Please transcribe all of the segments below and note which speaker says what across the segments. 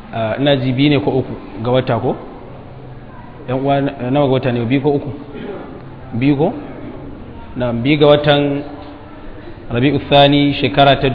Speaker 1: ina ji biyu ne ko uku ga wata ko yan uwa nawa ga wata ne biyu ko uku biyu ko na biyu ga watan rabi'u thani shekara ta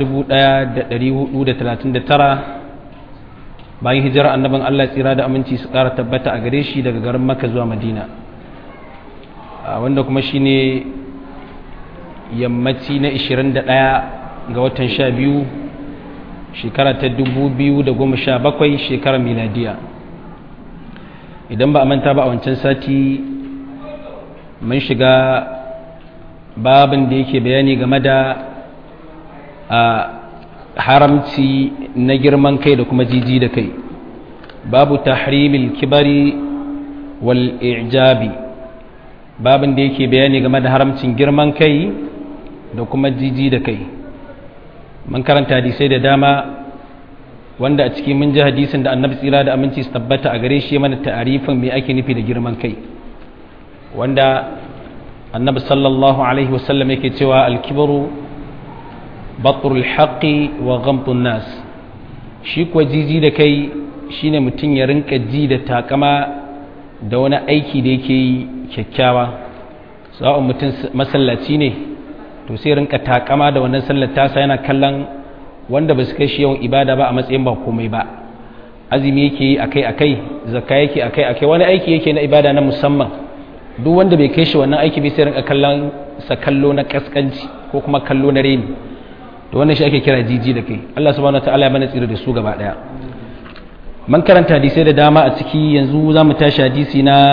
Speaker 1: 1439 bayan hijirar annabin Allah tsira da aminci su kara tabbata a gare shi daga garin Makka zuwa Madina wanda kuma shine yammaci na 21 ga watan 12 shekara ta 2017 shekarar miladiya idan ba a manta ba a wancan sati mun shiga babin da yake bayani game da haramci na girman kai da kuma jiji da kai babu tahrimil kibari wal ijabi babin da yake bayani game da haramcin girman kai da kuma jiji da kai mun karanta hadisai da dama wanda a ciki mun ji hadisin da annabi tsira da aminci su tabbata a gare shi mana ta'arifin me ake nufi da girman kai wanda annabi sallallahu alaihi wasallam yake cewa alkibaru batrul haqqi wa ghamtun nas shi kuwa jiji da kai shine mutum ya rinka ji da takama da wani aiki da yake yi kyakkyawa sa'on mutum masallaci ne to sai rinka takama da wannan sallar tasa yana kallon wanda ba su kai shi yawan ibada ba a matsayin ba komai ba azumi yake yi akai akai zakka yake akai akai wani aiki yake na ibada na musamman duk wanda bai kai shi wannan aiki bai sai rinka kallon sa kallo na kaskanci ko kuma kallo na reni to wannan shi ake kira jiji da kai Allah subhanahu wataala ya bana tsira da su gaba daya man karanta hadisai da dama a ciki yanzu za mu tashi hadisi na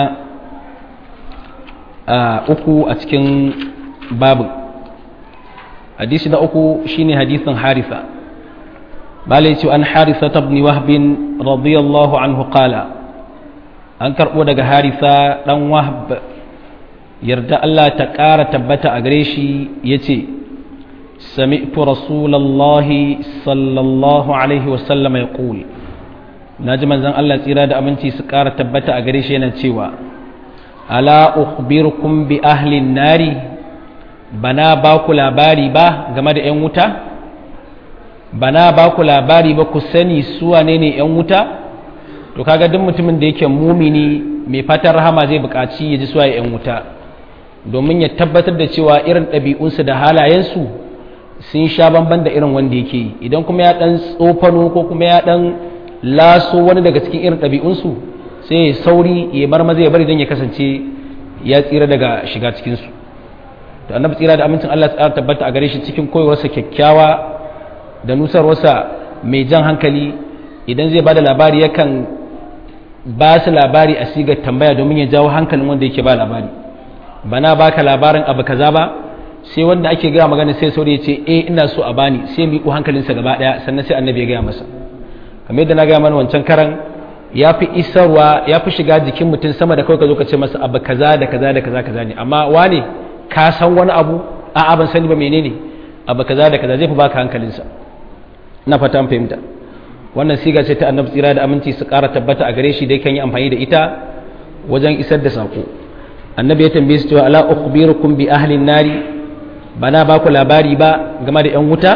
Speaker 1: uku a cikin babu hadisi na uku shine hadisin harisa balai ce an harisa ibn wahb radiyallahu anhu qala an karbo daga harisa dan wahb yarda Allah ta ƙara tabbata a gare shi yace sami'tu rasulallahi sallallahu alaihi wasallam yaqul naji manzon Allah tsira da aminci su ƙara tabbata a gare shi yana cewa ala ukhbirukum bi ahli nari bana ba ku labari ba game da 'yan wuta bana ba ku labari ba ku sani su wane ne 'yan wuta to kaga duk mutumin da yake mumini mai fatan rahama zai buƙaci ya ji suwa 'yan wuta domin ya tabbatar da cewa irin ɗabi'unsu da halayensu sun sha bamban da irin wanda yake yi idan kuma ya ɗan tsofano ko kuma ya ɗan laso wani daga cikin irin ɗabi'unsu sai ya sauri ya marmaza ya bari don ya kasance ya tsira daga shiga cikinsu to annabi tsira da amincin Allah tsara tabbata a gare shi cikin koyarwarsa kyakkyawa da nusarwarsa mai jan hankali idan zai bada labari yakan ba su labari a sigar tambaya domin ya jawo hankalin wanda yake ba labari bana baka labarin abu kaza ba sai wanda ake gaya magana sai saurayi ya ce eh ina so a bani sai miƙo hankalinsa gaba ɗaya sannan sai annabi ya gaya masa kamar yadda na gaya mana wancan karan ya fi isarwa ya fi shiga jikin mutum sama da kawai ka zo ka ce masa abu kaza da kaza da kaza kaza ne amma wane ka san wani abu a ban sani ba menene abu kaza da kaza zai fi baka hankalinsa na fata an fahimta wannan siga ce ta annabi tsira da aminci su ƙara tabbata a gare shi dai kan yi amfani da ita wajen isar da sako annabi ya tambaye su cewa ala ukhbirukum bi ahli nari bana ba ku labari ba game da yan wuta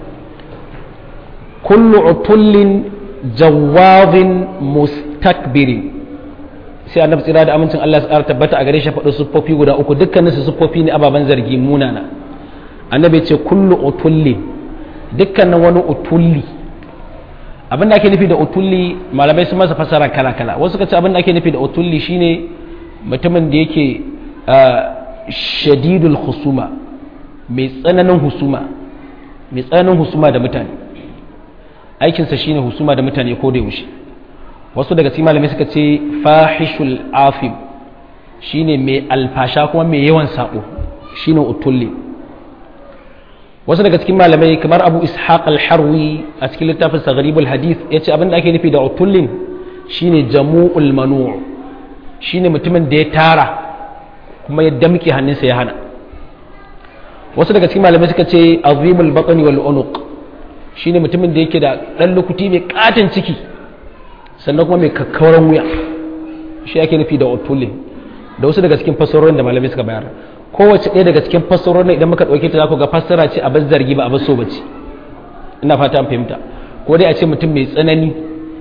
Speaker 1: kullu utullin jawazin mustakbirin sai annabi tsira da amincin Allah su tabbata a gare shi faɗo siffofi guda uku dukkanin su siffofi ne ababen zargi munana annabi ce kullu utulli dukkanin wani utulli abin da ake nufi da utulli malamai sun masa fasara kala kala wasu kace abin da ake nufi da utulli shine mutumin da yake shadidul husuma mai tsananin husuma mai tsananin husuma da mutane aikinsa shine husuma da mutane ko da yaushe wasu daga cikin malamai suka ce fahishul afim shine mai alfasha kuma mai yawan sabo shine utulli wasu daga cikin malamai kamar abu ishaq al-harwi a cikin littafin sa gharibul hadith yace abin da ake nufi da utullin shine jamu'ul manu' shine mutumin da ya tara kuma ya damke hannunsa ya hana wasu daga cikin malamai suka ce azimul batni wal unuq shine mutumin da yake da dan lukuti mai katin ciki sannan kuma mai kakkauran wuya shi ake nufi da utullin da wasu daga cikin fassarorin da malamai suka bayar kowace ɗaya daga cikin fassarorin idan muka ɗauke ta za ku ga fassara ce a zargi ba a baso bace ina fata an fahimta ko dai a ce mutum mai tsanani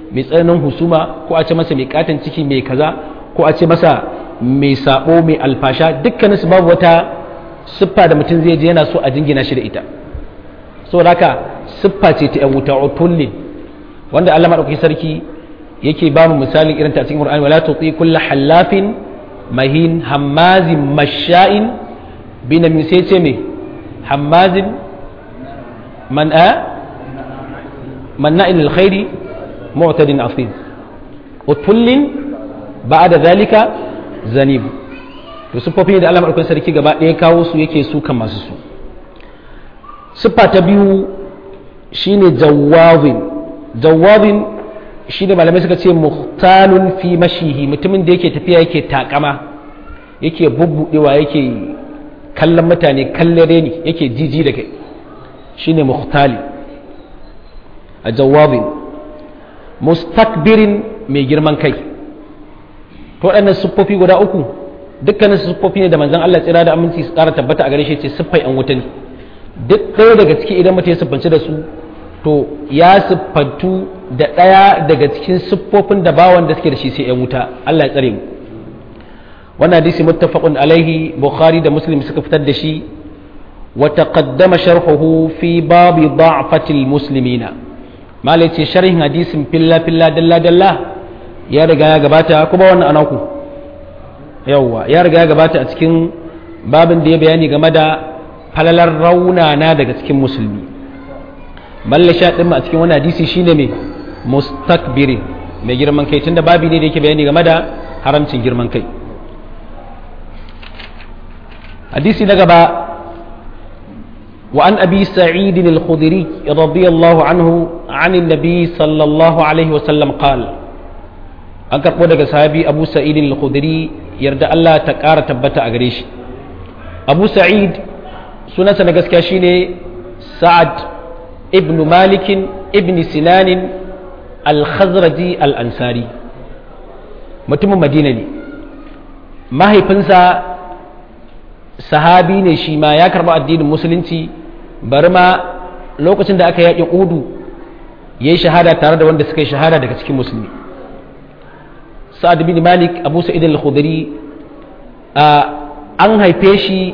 Speaker 1: mai tsananin husuma ko a ce masa mai katon ciki mai kaza ko a ce masa mai sabo mai alfasha dukkanin su babu wata siffa da mutum zai je yana so a jingina shi da ita saboda haka siffa ce ta yan wuta utullin wanda Allah madaukakin sarki yake ba mu misalin irin ta cikin Qur'ani wala tuti kullu hallafin mahin hammazin masha'in binamin sai ce me hammazin man a manna'in alkhairi mu'tadin afid utullin ba'da zalika zanib to siffofi da Allah madaukakin sarki gaba ɗaya kawo su yake su kan masu su siffa ta biyu shine jawazin jawazin shi da malamai suka ce muhtalun fi mashihi mutumin da yake tafiya yake takama yake bubbudewa yake kallon mutane kallare ne yake jiji da kai shine muhtali a jawabin mustakbirin mai girman kai to waɗannan siffofi guda uku dukkanin siffofi ne da manzon Allah tsira da aminci su ƙara tabbata a gare shi ce siffai an wuta ne duk ɗaya daga ciki idan mutum ya siffanci da su to ya siffantu da ɗaya daga cikin siffofin da bawan da suke da shi sai ‘yan wuta Allah ya tsare mu wannan hadisi muttafaqun alaihi bukhari da muslim suka fitar da shi wa taqaddama sharhuhu fi babi da'fatil muslimina malai ce sharhin hadisin filla filla dalla dalla ya riga ya gabata kuma wannan anaku yawwa ya riga ya gabata a cikin babin da ya bayani game da falalar raunana daga cikin musulmi balle sha ɗin a cikin wani hadisi shine mai mustakbirin mai girman kai tunda babi ne da yake bayani game da haramcin girman kai hadisi na gaba wa an abi sa'id al-khudri radiyallahu anhu an nabi sallallahu alaihi wa sallam qala an karɓo daga sahabi abu sa'id al-khudri yarda Allah ta ƙara tabbata a gare shi abu sa'id sunansa na gaskiya shine sa'ad ibn malikin ibn sinanin al-khazraji al-ansari mutumin madina ne mahaifinsa sahabi ne shi ma ya karba addinin musulunci bari ma lokacin da aka yaƙi udu ya yi shahada tare da wanda suka yi shahada daga cikin musulmi sa'ad bin malik abu sa'id al-khudri an haife shi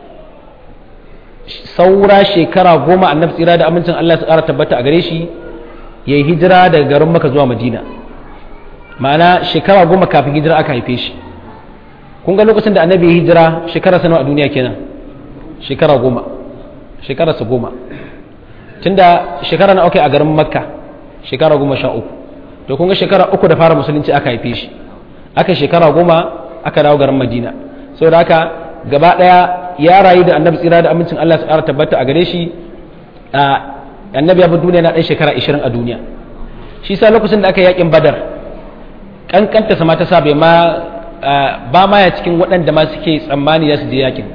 Speaker 1: saura shekara goma annabi tsira da amincin Allah su ƙara tabbata a gare shi ya yi hijira daga garin maka zuwa madina ma'ana shekara goma kafin hijira aka haife shi kun ga lokacin da annabi ya hijira shekara sanawa a duniya kenan shekara goma shekara sa goma tunda shekara na aka a garin makka shekara goma sha uku to kun ga shekara uku da fara musulunci aka haife shi aka shekara goma aka dawo garin madina saboda haka gaba daya ya rayu da annabi tsira da amincin Allah su ƙara tabbata a gare shi annabi ya bi duniya na ɗan shekara 20 a duniya shi sa lokacin da aka yi yakin badar kankanta sama ta sa bai ma ba ma ya cikin waɗanda ma suke tsammani za su je yakin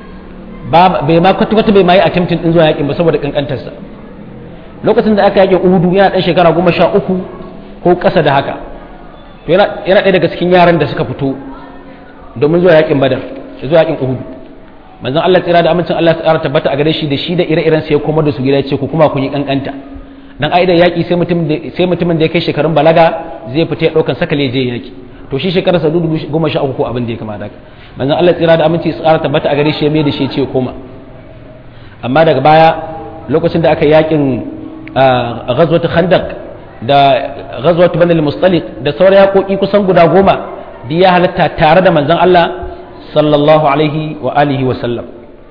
Speaker 1: bai ma kwata-kwata bai ma yi attempting din zuwa yakin ba saboda kankantarsa lokacin da aka yakin uhudu yana ɗan shekara goma sha uku ko ƙasa da haka to yana ɗaya daga cikin yaran da suka fito domin zuwa yakin badar zuwa yakin uhudu manzon Allah tsira da amincin Allah tsara tabbata a gare shi da shi da ire-iren sai kuma da su gida ce ku kuma kun yi kankanta dan aida yaki sai mutum sai mutumin da ya kai shekarun balaga zai fita ya daukan sakale je yaki to shi shekarar sa dubu goma sha uku ko abin da ya kama da manzon Allah tsira da aminci tsara tabbata a gare shi ya mai da shi ce koma amma daga baya lokacin da aka yakin ghazwat khandaq da ghazwat banil mustaliq da sauran yakoki kusan guda goma da ya halatta tare da manzon Allah sallallahu alaihi wa alihi wa sallam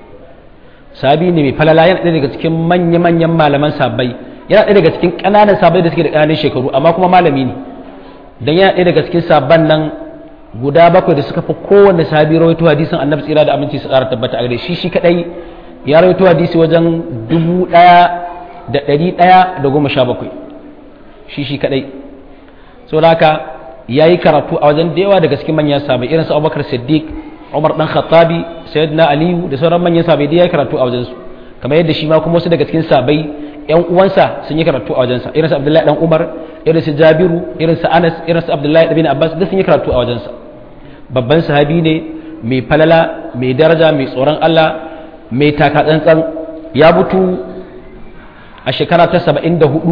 Speaker 1: sabi ne mai falala yana ɗaya daga cikin manya-manyan malaman sabai yana ɗaya daga cikin ƙananan sabai da suke da ƙananan shekaru amma kuma malami ne dan yana ɗaya daga cikin sabban nan guda bakwai da suka fi kowanne sahabi rawaito hadisin annabi tsira da aminci su ƙara tabbata a gare shi shi kadai ya rawaito hadisi wajen dubu ɗaya da ɗari ɗaya da goma sha bakwai shi shi kadai saboda haka ya yi karatu a wajen da yawa daga cikin manyan sahabai irin su abubakar siddiq umar dan khattabi sayyidina aliyu da sauran manyan sahabai da ya yi karatu a wajensu kamar yadda shi ma kuma wasu daga cikin sahabai yan uwansa sun yi karatu a wajensa irin su abdullahi dan umar irin su jabiru irin su anas irin su abdullahi ibn abbas duk sun yi karatu a wajensa babban sahabi ne mai falala mai daraja mai tsoron Allah mai taka tsantsan ya mutu a shekara ta 74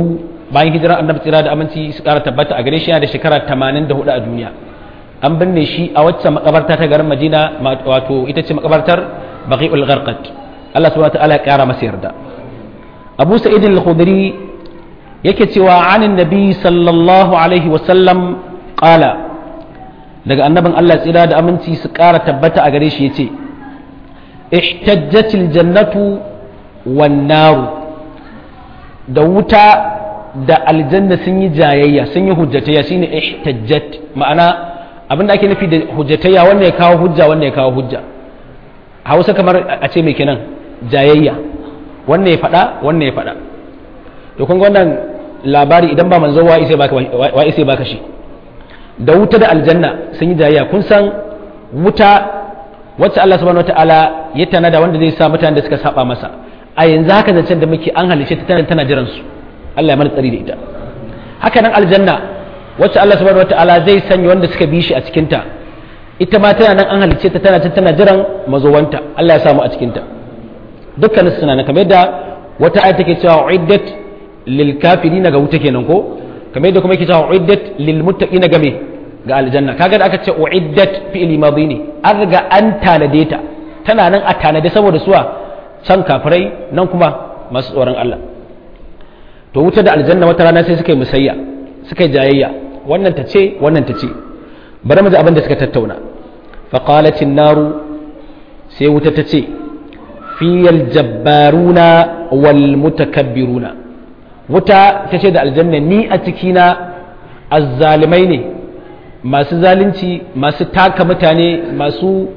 Speaker 1: bayan hijirar annabi tsira da aminci su kara tabbata a gare shi yana da shekara 84 a duniya an binne shi a wacce makabarta ta garin Madina wato ita ce makabartar Baqi'ul Gharqat Allah subhanahu wa ta'ala ya kara masa yarda Abu Sa'id al-Khudri yake cewa anin nabi sallallahu alaihi wa sallam qala daga annabin Allah tsira da aminci su kara tabbata a gare shi yace ihtajjatil jannatu wan naru da wuta da aljanna sun yi jayayya sun yi hujjatayya shine ihtajjat ma'ana abin da ake nufi da hujjatayya wanda ya kawo hujja wanda ya kawo hujja hausa kamar a ce mai kenan jayayya wannan ya faɗa wannan ya faɗa to kun wannan labari idan ba manzo wa isai baka wa isai baka shi da wuta da aljanna sun yi jayayya kun san wuta wacce Allah subhanahu wataala ya tanada wanda zai sa mutanen da suka saba masa a yanzu haka zancen da muke an halice ta tana tana jiran su Allah ya mana tsari da ita haka nan aljanna wacce Allah subhanahu wataala zai sanya wanda suka bi shi a cikin ta ita ma tana nan an halice ta tana tana jiran mazowanta Allah ya samu a cikin ta dukkanin suna nan kamar yadda wata ayat take cewa uiddat lil kafirin ga wuta kenan ko kamar yadda kuma yake cewa uiddat lil muttaqin ga me ga aljanna kaga da aka ce uiddat fi'li madi ne an riga an tanade ta tana nan a tanade saboda suwa can kafirai nan kuma masu tsoron Allah to wuta da aljanna wata rana sai suka yi musayya suka yi jayayya wannan ta ce wannan ta ce bari mu ji abin da suka tattauna faqalat naru sai wuta ta ce fiyal jabbaruna wal mutakabbiruna wuta ta ce da aljanna ni a cikina azzalimai ne masu zalunci masu taka mutane masu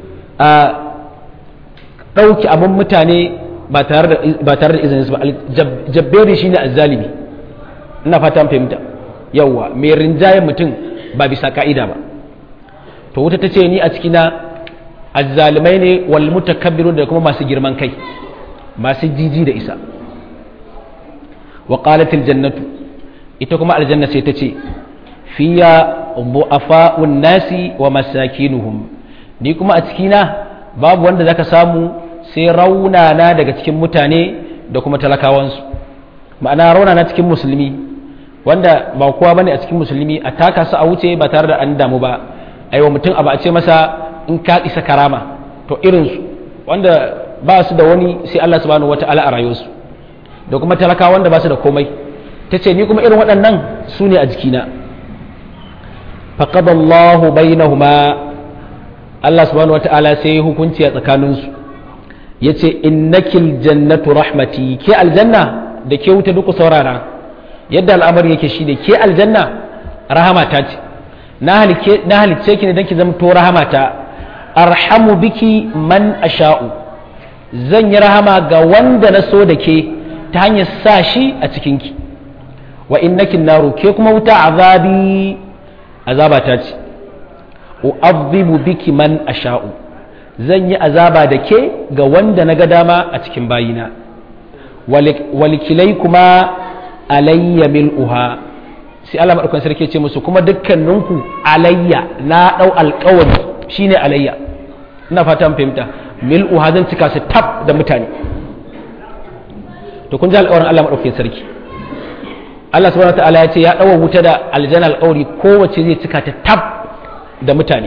Speaker 1: ɗauki abin mutane ba tare da izinin su ba jabberi shine azzalimi ina fata fahimta yawwa mai rinjayen mutum ba bisa ka'ida ba to wuta ta ce ni a cikina azzalimai ne wal mutakabbirun da kuma masu girman kai masu jiji da isa wa qalatil jannatu ita kuma aljanna sai ta ce fiya bu'afa'un nasi wa masakinuhum ni kuma a cikina babu wanda zaka samu sai raunana daga cikin mutane da kuma talakawansu ma'ana raunana cikin musulmi wanda ba kowa bane a cikin musulmi a taka su a wuce ba tare da an damu ba aiwa mutum abu a ce masa in ka isa karama to irinsu wanda ba su da wani sai Allah subhanahu wata'ala a rayuwarsu da kuma talakawa wanda ba su da komai ta ce ni kuma irin waɗannan su ne a jikina faqadallahu bainahuma Allah subhanahu wata'ala sai hukunci a tsakaninsu ya ce innakil jannatu rahmati ke aljanna da ke wuta duku saurara yadda al'amari yake shi da ke aljanna rahamata ce na halicce ki ne don ki zama to rahamata arhamu biki man asha'u zan yi rahama ga wanda na so da ke ta hanyar sa shi a cikinki wa innakin naru ke kuma wuta azabi azabata ce u'adhibu biki man asha'u zan yi azaba da ke ga wanda na ga dama a cikin bayina walikilai kuma alayya mil'uha sai Allah maɗaukan sarki ce musu kuma dukkaninku alayya na ɗau alƙawari shine alayya ina fata mun fahimta mil'uha zan cika su tab da mutane to kun ji alƙawarin Allah maɗaukan sarki Allah subhanahu wataala ya ce ya ɗaura wuta da aljanna alƙawari kowace zai cika ta tab da mutane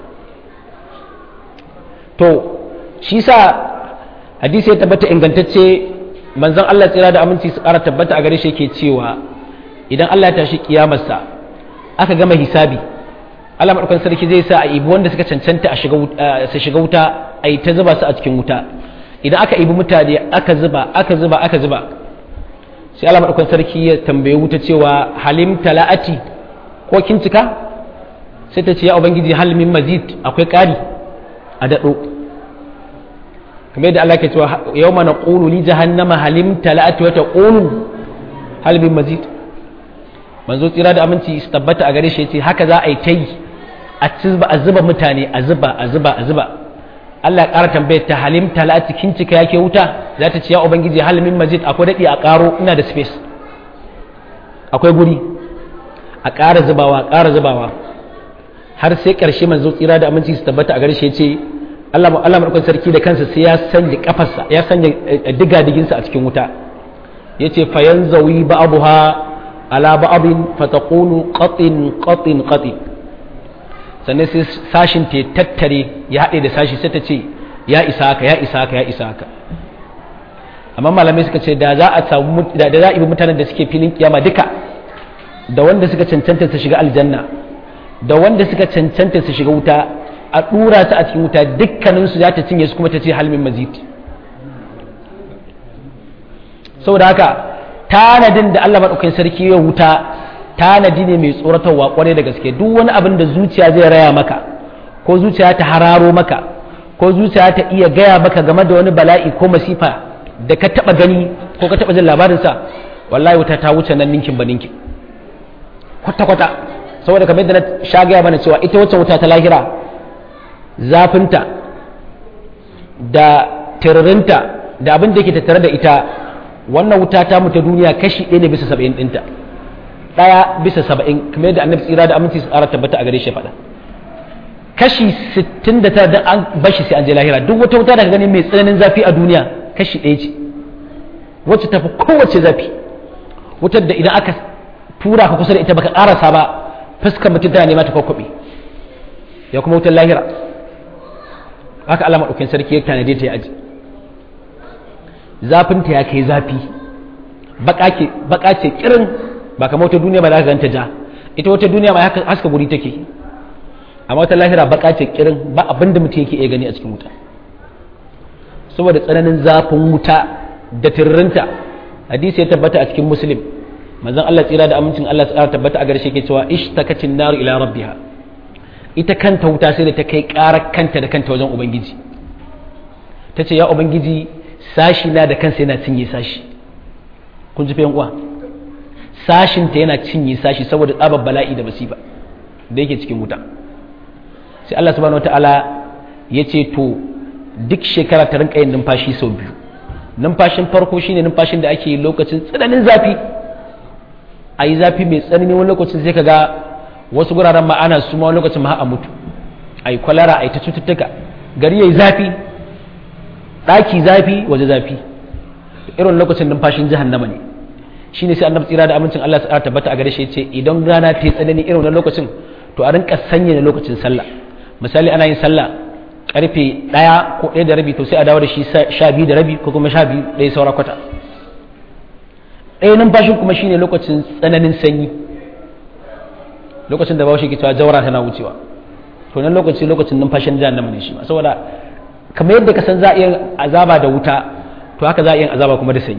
Speaker 1: to shi sa hadisi ya tabbata ingantacce manzon Allah tsira da aminci su ƙara tabbata a gare shi yake cewa idan Allah ya tashi kiyamarsa aka gama hisabi Allah madaukakin sarki zai sa a ibi wanda suka cancanta a shiga su shiga wuta a yi ta zuba su a cikin wuta idan aka ibi mutane aka zuba aka zuba aka zuba sai Allah madaukakin sarki ya tambaye wuta cewa halim tala'ati ko kin cika sai ta ce ya ubangiji hal min mazid akwai ƙari a daɗo kamar yadda Allah ke cewa yau mana ƙulu li jahannama halim tala'ati wata ƙulu halibin mazid manzo tsira da aminci su tabbata a gare shi ce haka za a yi ta yi a zuba mutane a zuba a zuba a zuba Allah ya ƙara tambayar ta halim tala'ati kin cika yake wuta za ta ce ya ubangiji halimin mazid akwai daɗi a ƙaro ina da space akwai guri a ƙara zubawa ƙara zubawa har sai ƙarshe manzo tsira da aminci su tabbata a gare shi ce Allah Allah madaukakin sarki da kansa sai ya sanya kafarsa ya sanya diga diginsa a cikin wuta yace fa yanzawi ba'daha ala ba'din fataqulu qatin qatin qatin sannan sai sashin ta tattare ya haɗe da sashi sai ta ce ya isa haka ya isa haka ya isa haka amma malamai suka ce da za a samu da za a ibi mutanen da suke filin kiyama duka da wanda suka cancanta su shiga aljanna da wanda suka cancanta su shiga wuta a dura su a cikin wuta dukkaninsu za ta cinye su kuma ta ce halmin mazid saboda haka tanadin da Allah maɗaukakin sarki ya wuta tanadi ne mai tsoratarwa kwarai da gaske duk wani abin da zuciya zai raya maka ko zuciya ta hararo maka ko zuciya ta iya gaya maka game da wani bala'i ko masifa da ka taba gani ko ka taba jin labarinsa wallahi wuta ta wuce nan ninkin ba ninkin kwata-kwata saboda kamar yadda na sha gaya mana cewa ita wacce wuta ta lahira zafinta da tiririnta da abin da ke tattare da ita wannan wuta ta mu ta duniya kashi ɗaya ne bisa saba'in ɗinta ɗaya bisa saba'in kamar yadda annabi tsira da aminci su tsara tabbata a gare shi faɗa kashi sittin da tara an bashi sai an je lahira duk wata wuta da ka gani mai tsananin zafi a duniya kashi ɗaya ce wacce tafi kowace zafi wutar da idan aka tura ka kusa da ita baka ƙarasa ba fuskar mutum tana nema ta kwakwabe ya kuma wutar lahira haka Allah maɗaukin sarki ya tanade ta ya aji zafinta ya kai zafi baka ce kirin ba kamar wata duniya ba za ka ganta ja ita wata duniya ma haska guri take amma wata lahira baka ce kirin ba abin da mutum yake iya gani a cikin wuta saboda tsananin zafin wuta da tirrinta hadisi ya tabbata a cikin muslim manzon Allah tsira da amincin Allah tsara tabbata a garshe ke cewa ishtakacin nar ila rabbiha ita kanta wuta sai da ta kai karar kanta da kanta wajen ubangiji ta ce ya ubangiji sashi na da kansa yana cinye sashi kun ji fa uwa sashinta yana cinye sashi saboda tsabar bala'i da masifa da yake cikin wuta sai Allah subhanahu wataala ya ce to duk shekara ta rinka yin numfashi sau biyu numfashin farko shine numfashin da ake yi lokacin tsananin zafi a yi zafi mai tsanani wani lokacin sai ka ga wasu guraren ma ana su ma wani lokacin ma a mutu a yi kwalara a yi ta cututtuka gari ya yi zafi ɗaki zafi waje zafi irin lokacin numfashin jahannama ne shine sai annabi tsira da amincin Allah ya tabbata a gare shi yace idan rana ta yi tsanani irin wannan lokacin to a rinka sanya da lokacin sallah misali ana yin sallah karfe ɗaya ko ɗaya da rabi to sai a dawo da shi sha biyu da rabi ko kuma sha biyu ɗaya saura kwata ɗaya numfashin kuma shine lokacin tsananin sanyi lokacin da bawashi ke cewa jawara tana wucewa to nan lokaci lokacin numfashin jahannama ne shi ma saboda kamar yadda ka san za a iya azaba da wuta to haka za a iya azaba kuma da sanyi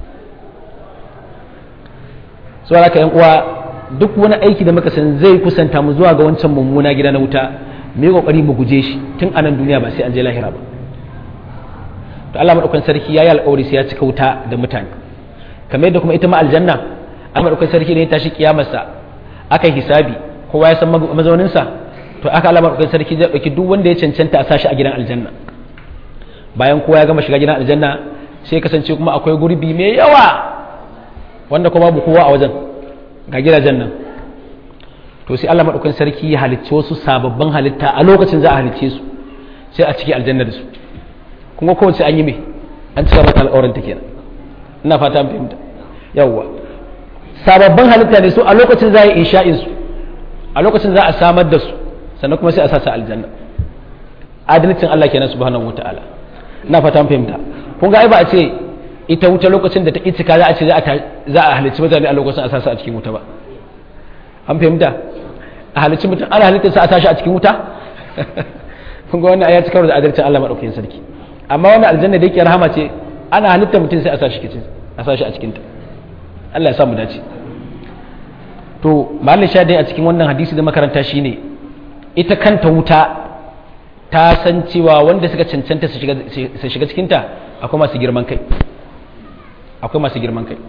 Speaker 1: saboda haka yan uwa duk wani aiki da muka san zai kusanta mu zuwa ga wancan mummuna gida na wuta mu yi kokari mu guje shi tun anan duniya ba sai an je lahira ba to Allah madaukakin sarki yayi alƙawari sai ya cika wuta da mutane kamar yadda kuma ita ma aljanna Allah madaukakin sarki ne ya tashi kiyamarsa aka yi hisabi kowa ya san mazauninsa to aka Allah madaukakin sarki zai dauki duk wanda ya cancanta a sashi a gidan aljanna bayan kowa ya gama shiga gidan aljanna sai kasance kuma akwai gurbi mai yawa wanda kuma babu kowa a wajen ga gidajen nan to sai Allah madaukakin sarki ya halicci wasu sababbin halitta a lokacin za a halicce su sai a ciki aljanna da su kuma kowace an yi me an cika mata al'auran ta kenan ina fata an fahimta yawwa sababbin halitta ne su a lokacin za a yi insha'in su a lokacin za a samar da su sannan kuma sai a sasa aljanna adalcin Allah kenan subhanahu wataala ina fata an fahimta kun ga ai ba a ce ita wuta lokacin da ta itika za a ce za a halicci mutane a lokacin a sasa a cikin wuta ba an fahimta a halicci mutum ana halittar sa a tashi a cikin wuta kun ga wannan ayat karo da adalcin Allah madaukakin sarki amma wannan aljanna da yake rahama ce ana halittar mutum sai a sashi kicin a sashi a cikin ta Allah ya sa mu dace to mahallin sha dai a cikin wannan hadisi da makaranta shine ita kanta wuta ta san cewa wanda suka cancanta su shiga cikinta akwai masu girman kai akwai masu girman kai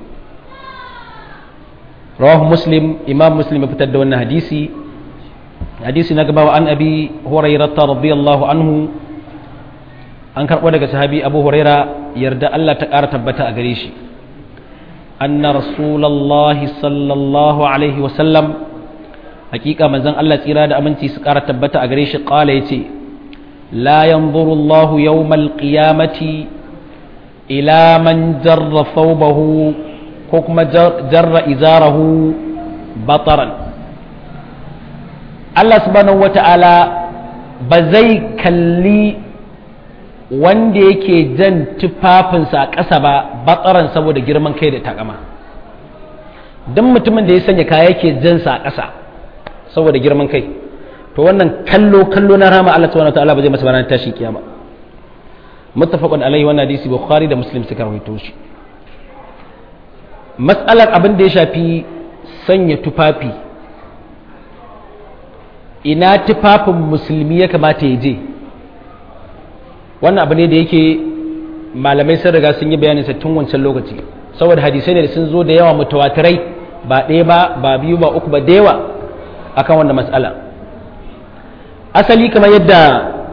Speaker 1: rawahu muslim imam muslim ya fitar da wannan hadisi hadisi na gaba wa an abi hurairata radiyallahu anhu an karɓo daga sahabi abu huraira yarda Allah ta ƙara tabbata a gare shi anna rasulallahi sallallahu alaihi wasallam hakika manzon Allah tsira da aminci su ƙara tabbata a gare shi ƙala ya ce la yanzuru Allahu yawmal qiyamati ila man jarra thawbahu ko kuma jarra izarahu bataran Allah subhanahu wata'ala ba zai kalli wanda yake jan tufafinsa a ƙasa ba batsaran saboda girman kai da takama don mutumin da ya sanya kaya yake jansa a ƙasa saboda girman kai to wannan kallo kallo na rama Allah subhanahu wataala ba zai masa ranar tashin kiyama muttafaqun alaihi wannan hadisi bukhari da muslim suka rawaito shi mas'alar abin da ya shafi sanya tufafi ina tufafin musulmi ya kamata ya je wannan abu ne da yake malamai sun riga sun yi bayanin sa tun wancan lokaci saboda hadisai ne da sun zo da yawa mutawatirai ba ɗaya ba ba biyu ba uku ba da yawa akan wannan matsala asali kamar yadda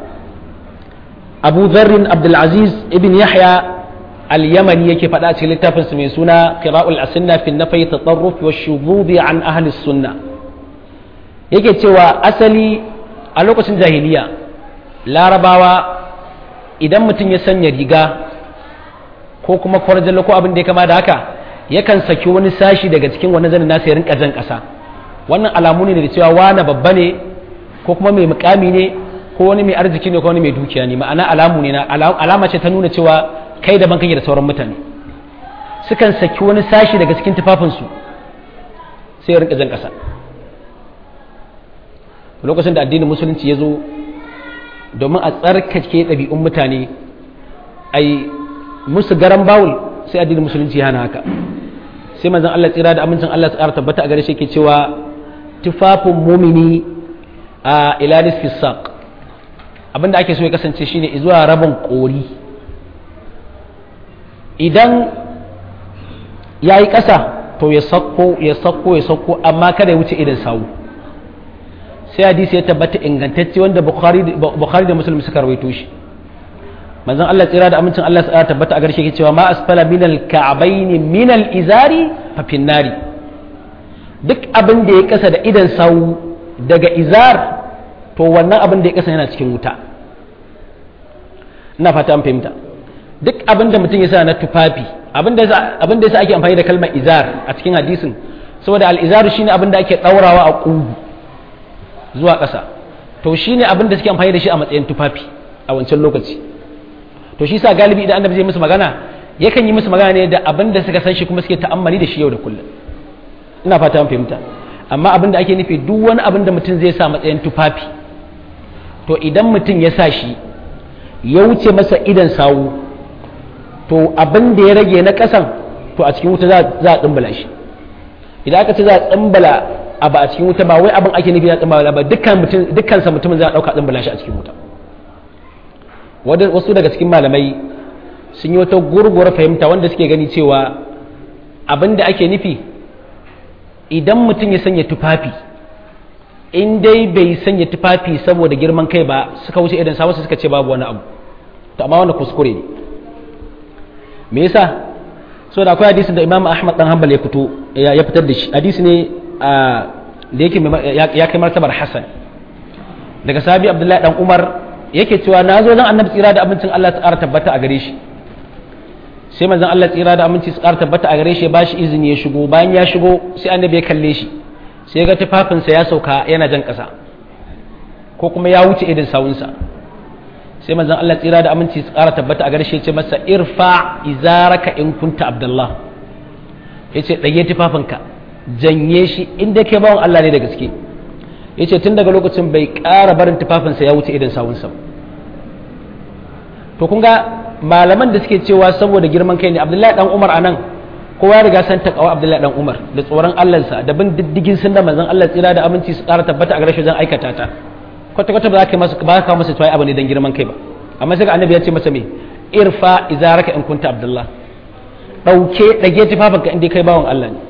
Speaker 1: abu zarrin abdulaziz ibn yahya al-yamani yake faɗa cikin littafinsa mai suna qira'ul asinna fi nafai tatarruf wa shughudi an ahli sunna yake cewa asali a lokacin jahiliya larabawa idan mutum ya sanya riga ko kuma kwarjalla ko abin da ya kama da haka yakan saki wani sashi daga cikin wani zanin nasa ya rinka jan ƙasa wannan alamu ne da cewa wani babba ne ko kuma mai mukami ne ko wani mai arziki ne ko wani mai dukiya ne ma'ana alamu ne na alama ce ta nuna cewa kai daban kake da sauran mutane sukan saki wani sashi daga cikin tufafinsu sai ya rinka jan ƙasa lokacin da addinin musulunci ya zo domin a tsarkake ɗabi'un mutane a yi musu garan bawul sai addinin musulunci hana haka sai manzon Allah tsira da amincin Allah tsara tabbata a gare shi ke cewa tufafin mumini a ilanis fisaq abinda ake so ya kasance shine zuwa rabin kori idan ya yi ƙasa to ya sakko ya sakko ya sakko amma kada ya wuce idan sawu sai hadisi ya tabbata ingantacce wanda bukhari da muslim suka rawaito shi manzon Allah tsira da amincin Allah ya tabbata a garshe cewa ma asfala min al-ka'bayn min al-izari fa finnari duk abin da ya kasa da idan sawu daga izar to wannan abin da ya kasa yana cikin wuta ina fata an fahimta duk abin da mutum ya sa na tufafi abin da yasa ake amfani da kalmar izar a cikin hadisin saboda al-izaru shine abin da ake daurawa a ƙugu zuwa ƙasa to shine abin da suke amfani da shi a matsayin tufafi a wancan lokaci to shi sa galibi idan annabi zai musu magana yakan yi musu magana ne da abin da suka san shi kuma suke ta'ammali da shi yau da kullum ina fata an fahimta amma abin da ake nufi duk wani abin da mutum zai sa matsayin tufafi to idan mutum ya sa shi ya wuce masa idan sawu to abin da ya rage na ƙasan to a cikin wuta za a tsumbala shi idan aka ce za a tsumbala abu a cikin wuta ba wai abin ake nufi na tsumbala ba dukkan sa mutumin za a ɗauka tsumbala shi a cikin wuta wasu daga cikin malamai sun yi wata gurguwar fahimta wanda suke gani cewa abin da ake nufi idan mutum ya sanya tufafi in dai bai sanya tufafi saboda girman kai ba suka wuce idan sa wasu suka ce babu wani abu to amma wannan kuskure ne me yasa so da akwai hadisin da Imam Ahmad dan Hanbal ya fito ya fitar da shi hadisi ne da yake ya kai martabar Hasan daga sahabi Abdullahi dan Umar yake cewa na zo nan annabi tsira da abincin Allah ta ƙara tabbata a gare shi sai manzon Allah tsira da aminci su ƙara tabbata a gare shi ya bashi izini ya shigo bayan ya shigo sai annabi ya kalle shi sai ga tufafinsa ya sauka yana jan ƙasa ko kuma ya wuce idan sawunsa sai manzon Allah tsira da aminci su ƙara tabbata a gare shi ya ce masa irfa izaraka in kunta abdullah ya ce ɗage tufafinka janye shi inda ke bawan Allah ne da gaske ya ce tun daga lokacin bai ƙara barin tufafinsa ya wuce idan sawunsa to kun ga malaman da suke cewa saboda girman kai ne abdullahi dan umar anan kowa ya riga san takawa abdullahi dan umar da tsoron allansa da bin diddigin sun da manzon allah tsira da aminci su ƙara tabbata a garshe zan aikata ta kwata kwata ba za ka masa ba ka masa tuwai abu ne dan girman kai ba amma sai ga annabi ya ce masa me irfa izaraka in kunta abdullah dauke dage tufafinka inda kai bawan allah ne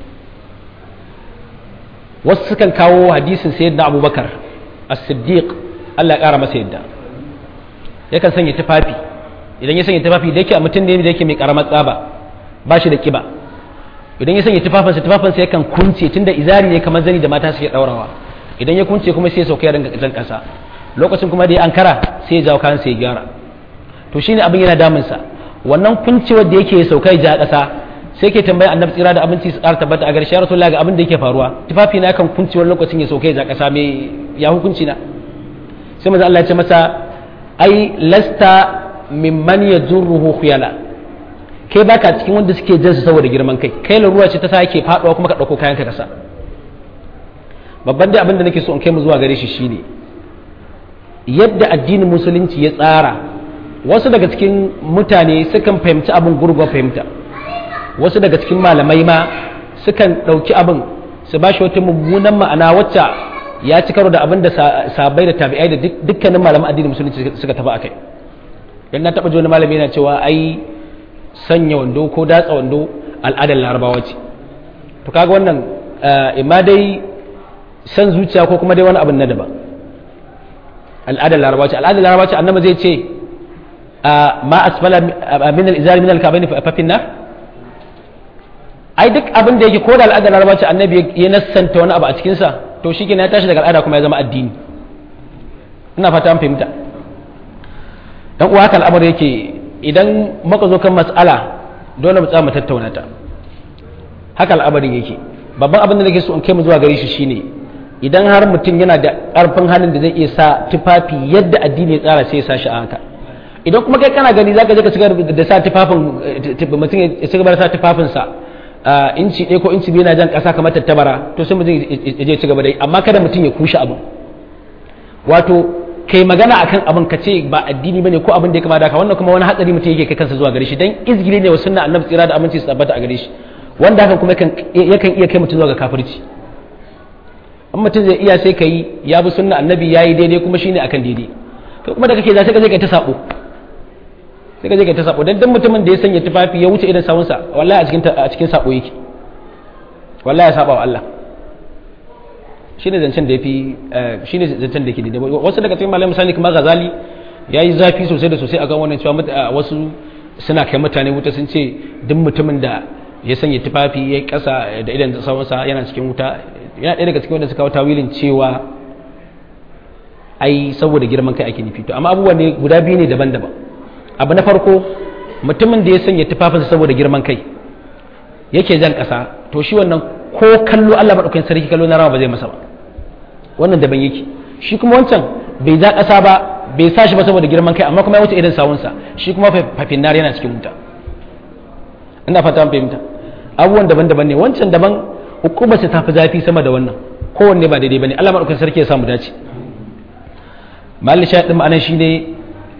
Speaker 1: wasu sukan kawo hadisin sayyidina abubakar as-siddiq Allah ya kara masa yadda yakan sanya tufafi idan ya sanya tufafi da yake a mutum ne da yake mai karamar tsaba ba shi da kiba idan ya sanya tufafinsa tufafinsa yakan kunce tunda izari ne kamar zani da mata suke daurawa idan ya kunce kuma sai ya sauka ya ringa jan kasa lokacin kuma da ya ankara sai ya jawo kayan sai ya gyara to shine abin yana damunsa wannan kuncewar da yake ya sauka ya ja kasa sai ke tambaya annabi tsira da abinci su ƙara tabbata a gare shi rasulullahi ga abin da yake faruwa tufafi na kan kunci wani lokacin ya sauke ya ƙasa me ya hukunci na sai manzo Allah ya ce masa ai lasta mimman yajurruhu khuyala kai baka cikin wanda suke jinsu saboda girman kai kai ruwa ce ta sa yake faduwa kuma ka dauko kayan ka kasa babban dai abin da nake so in kai mu zuwa gare shi shine yadda addinin musulunci ya tsara wasu daga cikin mutane sukan fahimci abin gurgwa fahimta wasu daga cikin malamai ma sukan ɗauki abin su ba shi wata mummunan ma'ana wacce ya ci karo da abin da sabai da tabi'ai da dukkanin malaman addinin musulunci suka tafi akai dan na taɓa ji wani malami yana cewa ai sanya wando ko datsa wando al'adar larabawa ce to kaga wannan imma dai san zuciya ko kuma dai wani abin na daban al'adar larabawa ce al'adar larabawa ce annabi zai ce ma asfala min al-izari min al-kabaini fa finna ai duk abin da yake ko da al'adar larabawa ce annabi ya nassanta wani abu a cikin sa to shi ya tashi daga al'ada kuma ya zama addini ina fata an fahimta dan uwa haka al'amari yake idan muka zo kan mas'ala dole mu tsaya mu tattauna ta haka al'amarin yake babban abin da nake so in kai mu zuwa gare shi shine idan har mutum yana da ƙarfin halin da zai iya sa tufafi yadda addini ya tsara sai ya sa shi a haka idan kuma kai kana gani zaka je ka cigaba da sa tufafin mutum ya cigaba da sa tufafin sa inci ɗaya ko inci biyu na jan ƙasa kamar tattabara to sai mutum ya je cigaba da yi amma kada mutum ya kushe abu wato kai magana akan abin ka ce ba addini bane ko abin da ya kama da ka wannan kuma wani hatsari mutum yake kai kansa zuwa gare shi dan izgili ne wa sunna annabi tsira da aminci su tabbata a gare shi wanda hakan kuma yakan iya kai mutum zuwa ga kafirci in mutum zai iya sai ka yi ya bi sunna annabi ya yi daidai kuma shine akan daidai kai kuma da kake za sai ka je ka ta sabo sai ka je ka ta sabo dan dan mutumin da ya sanya tufafi ya wuce idan sawunsa wallahi a cikin a cikin sabo yake wallahi ya saba wa Allah shine zancen da yafi shine zancen da yake daidai wasu daga cikin malamai misali kamar Ghazali yayi zafi sosai da sosai akan wannan cewa wasu suna kai mutane wuta sun ce duk mutumin da ya sanya tufafi ya kasa da idan sawunsa yana cikin wuta yana ɗaya daga cikin wanda suka kawo tawilin cewa ai saboda girman kai ake nufi to amma abubuwa ne guda biyu ne daban-daban abu na farko mutumin da ya sanya tufafinsa saboda girman kai yake jan ƙasa to shi wannan ko kallo Allah maɗaukakin sarki kallo na rawa ba zai masa ba wannan daban yake shi kuma wancan bai ja ƙasa ba bai sa shi ba saboda girman kai amma kuma ya wuce irin sawunsa shi kuma fafin nar yana cikin wuta ina fata an fahimta abubuwan daban-daban ne wancan daban hukumar ta fi zafi sama da wannan kowanne ba daidai bane Allah madaukakin sarki ya samu dace malli sha din ma'anar shine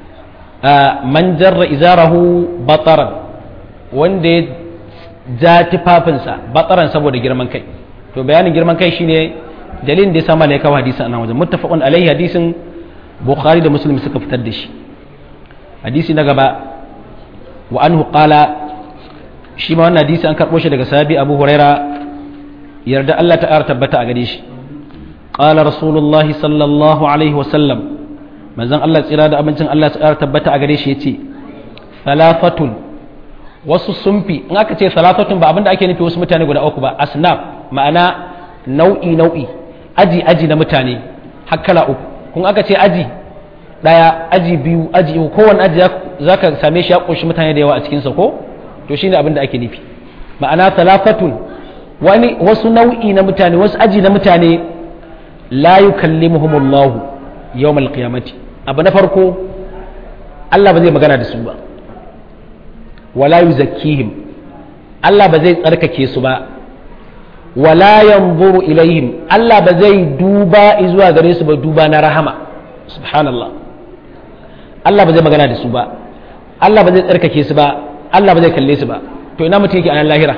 Speaker 1: man jarra izarahu bataran wanda ya ja tufafinsa bataran saboda girman kai to bayanin girman kai shine dalilin da ya sama ne kawo hadisin anan wajen muttafaqun alaihi hadisin bukhari da muslim suka fitar da shi hadisi na gaba wa anhu qala shi ma wannan hadisi an karbo shi daga sahabi abu huraira yarda Allah ta tabbata a gare shi qala rasulullahi sallallahu alaihi wasallam manzon Allah tsira da abincin Allah ta tabbata a gare shi yace salafatun wasu sunfi in aka ce salafatun ba abinda ake nufi wasu mutane guda uku ba asnaf ma'ana nau'i nau'i aji aji na mutane hakkala uku kun aka ce aji daya aji biyu aji uku kowanne aji zaka same shi ya kunshi mutane da yawa a cikin sa ko to shine abinda ake nufi ma'ana salafatun wani wasu nau'i na mutane wasu aji na mutane la yukallimuhumullahu yawmal qiyamati abu na farko Allah ba zai magana da su ba wala yuzakkihim Allah ba zai tsarkake su ba wala yanzuru ilaihim Allah ba zai duba zuwa gare su ba duba na rahama subhanallah Allah ba zai magana da su ba Allah ba zai tsarkake su ba Allah ba zai kalle su ba to ina mutum yake a nan lahira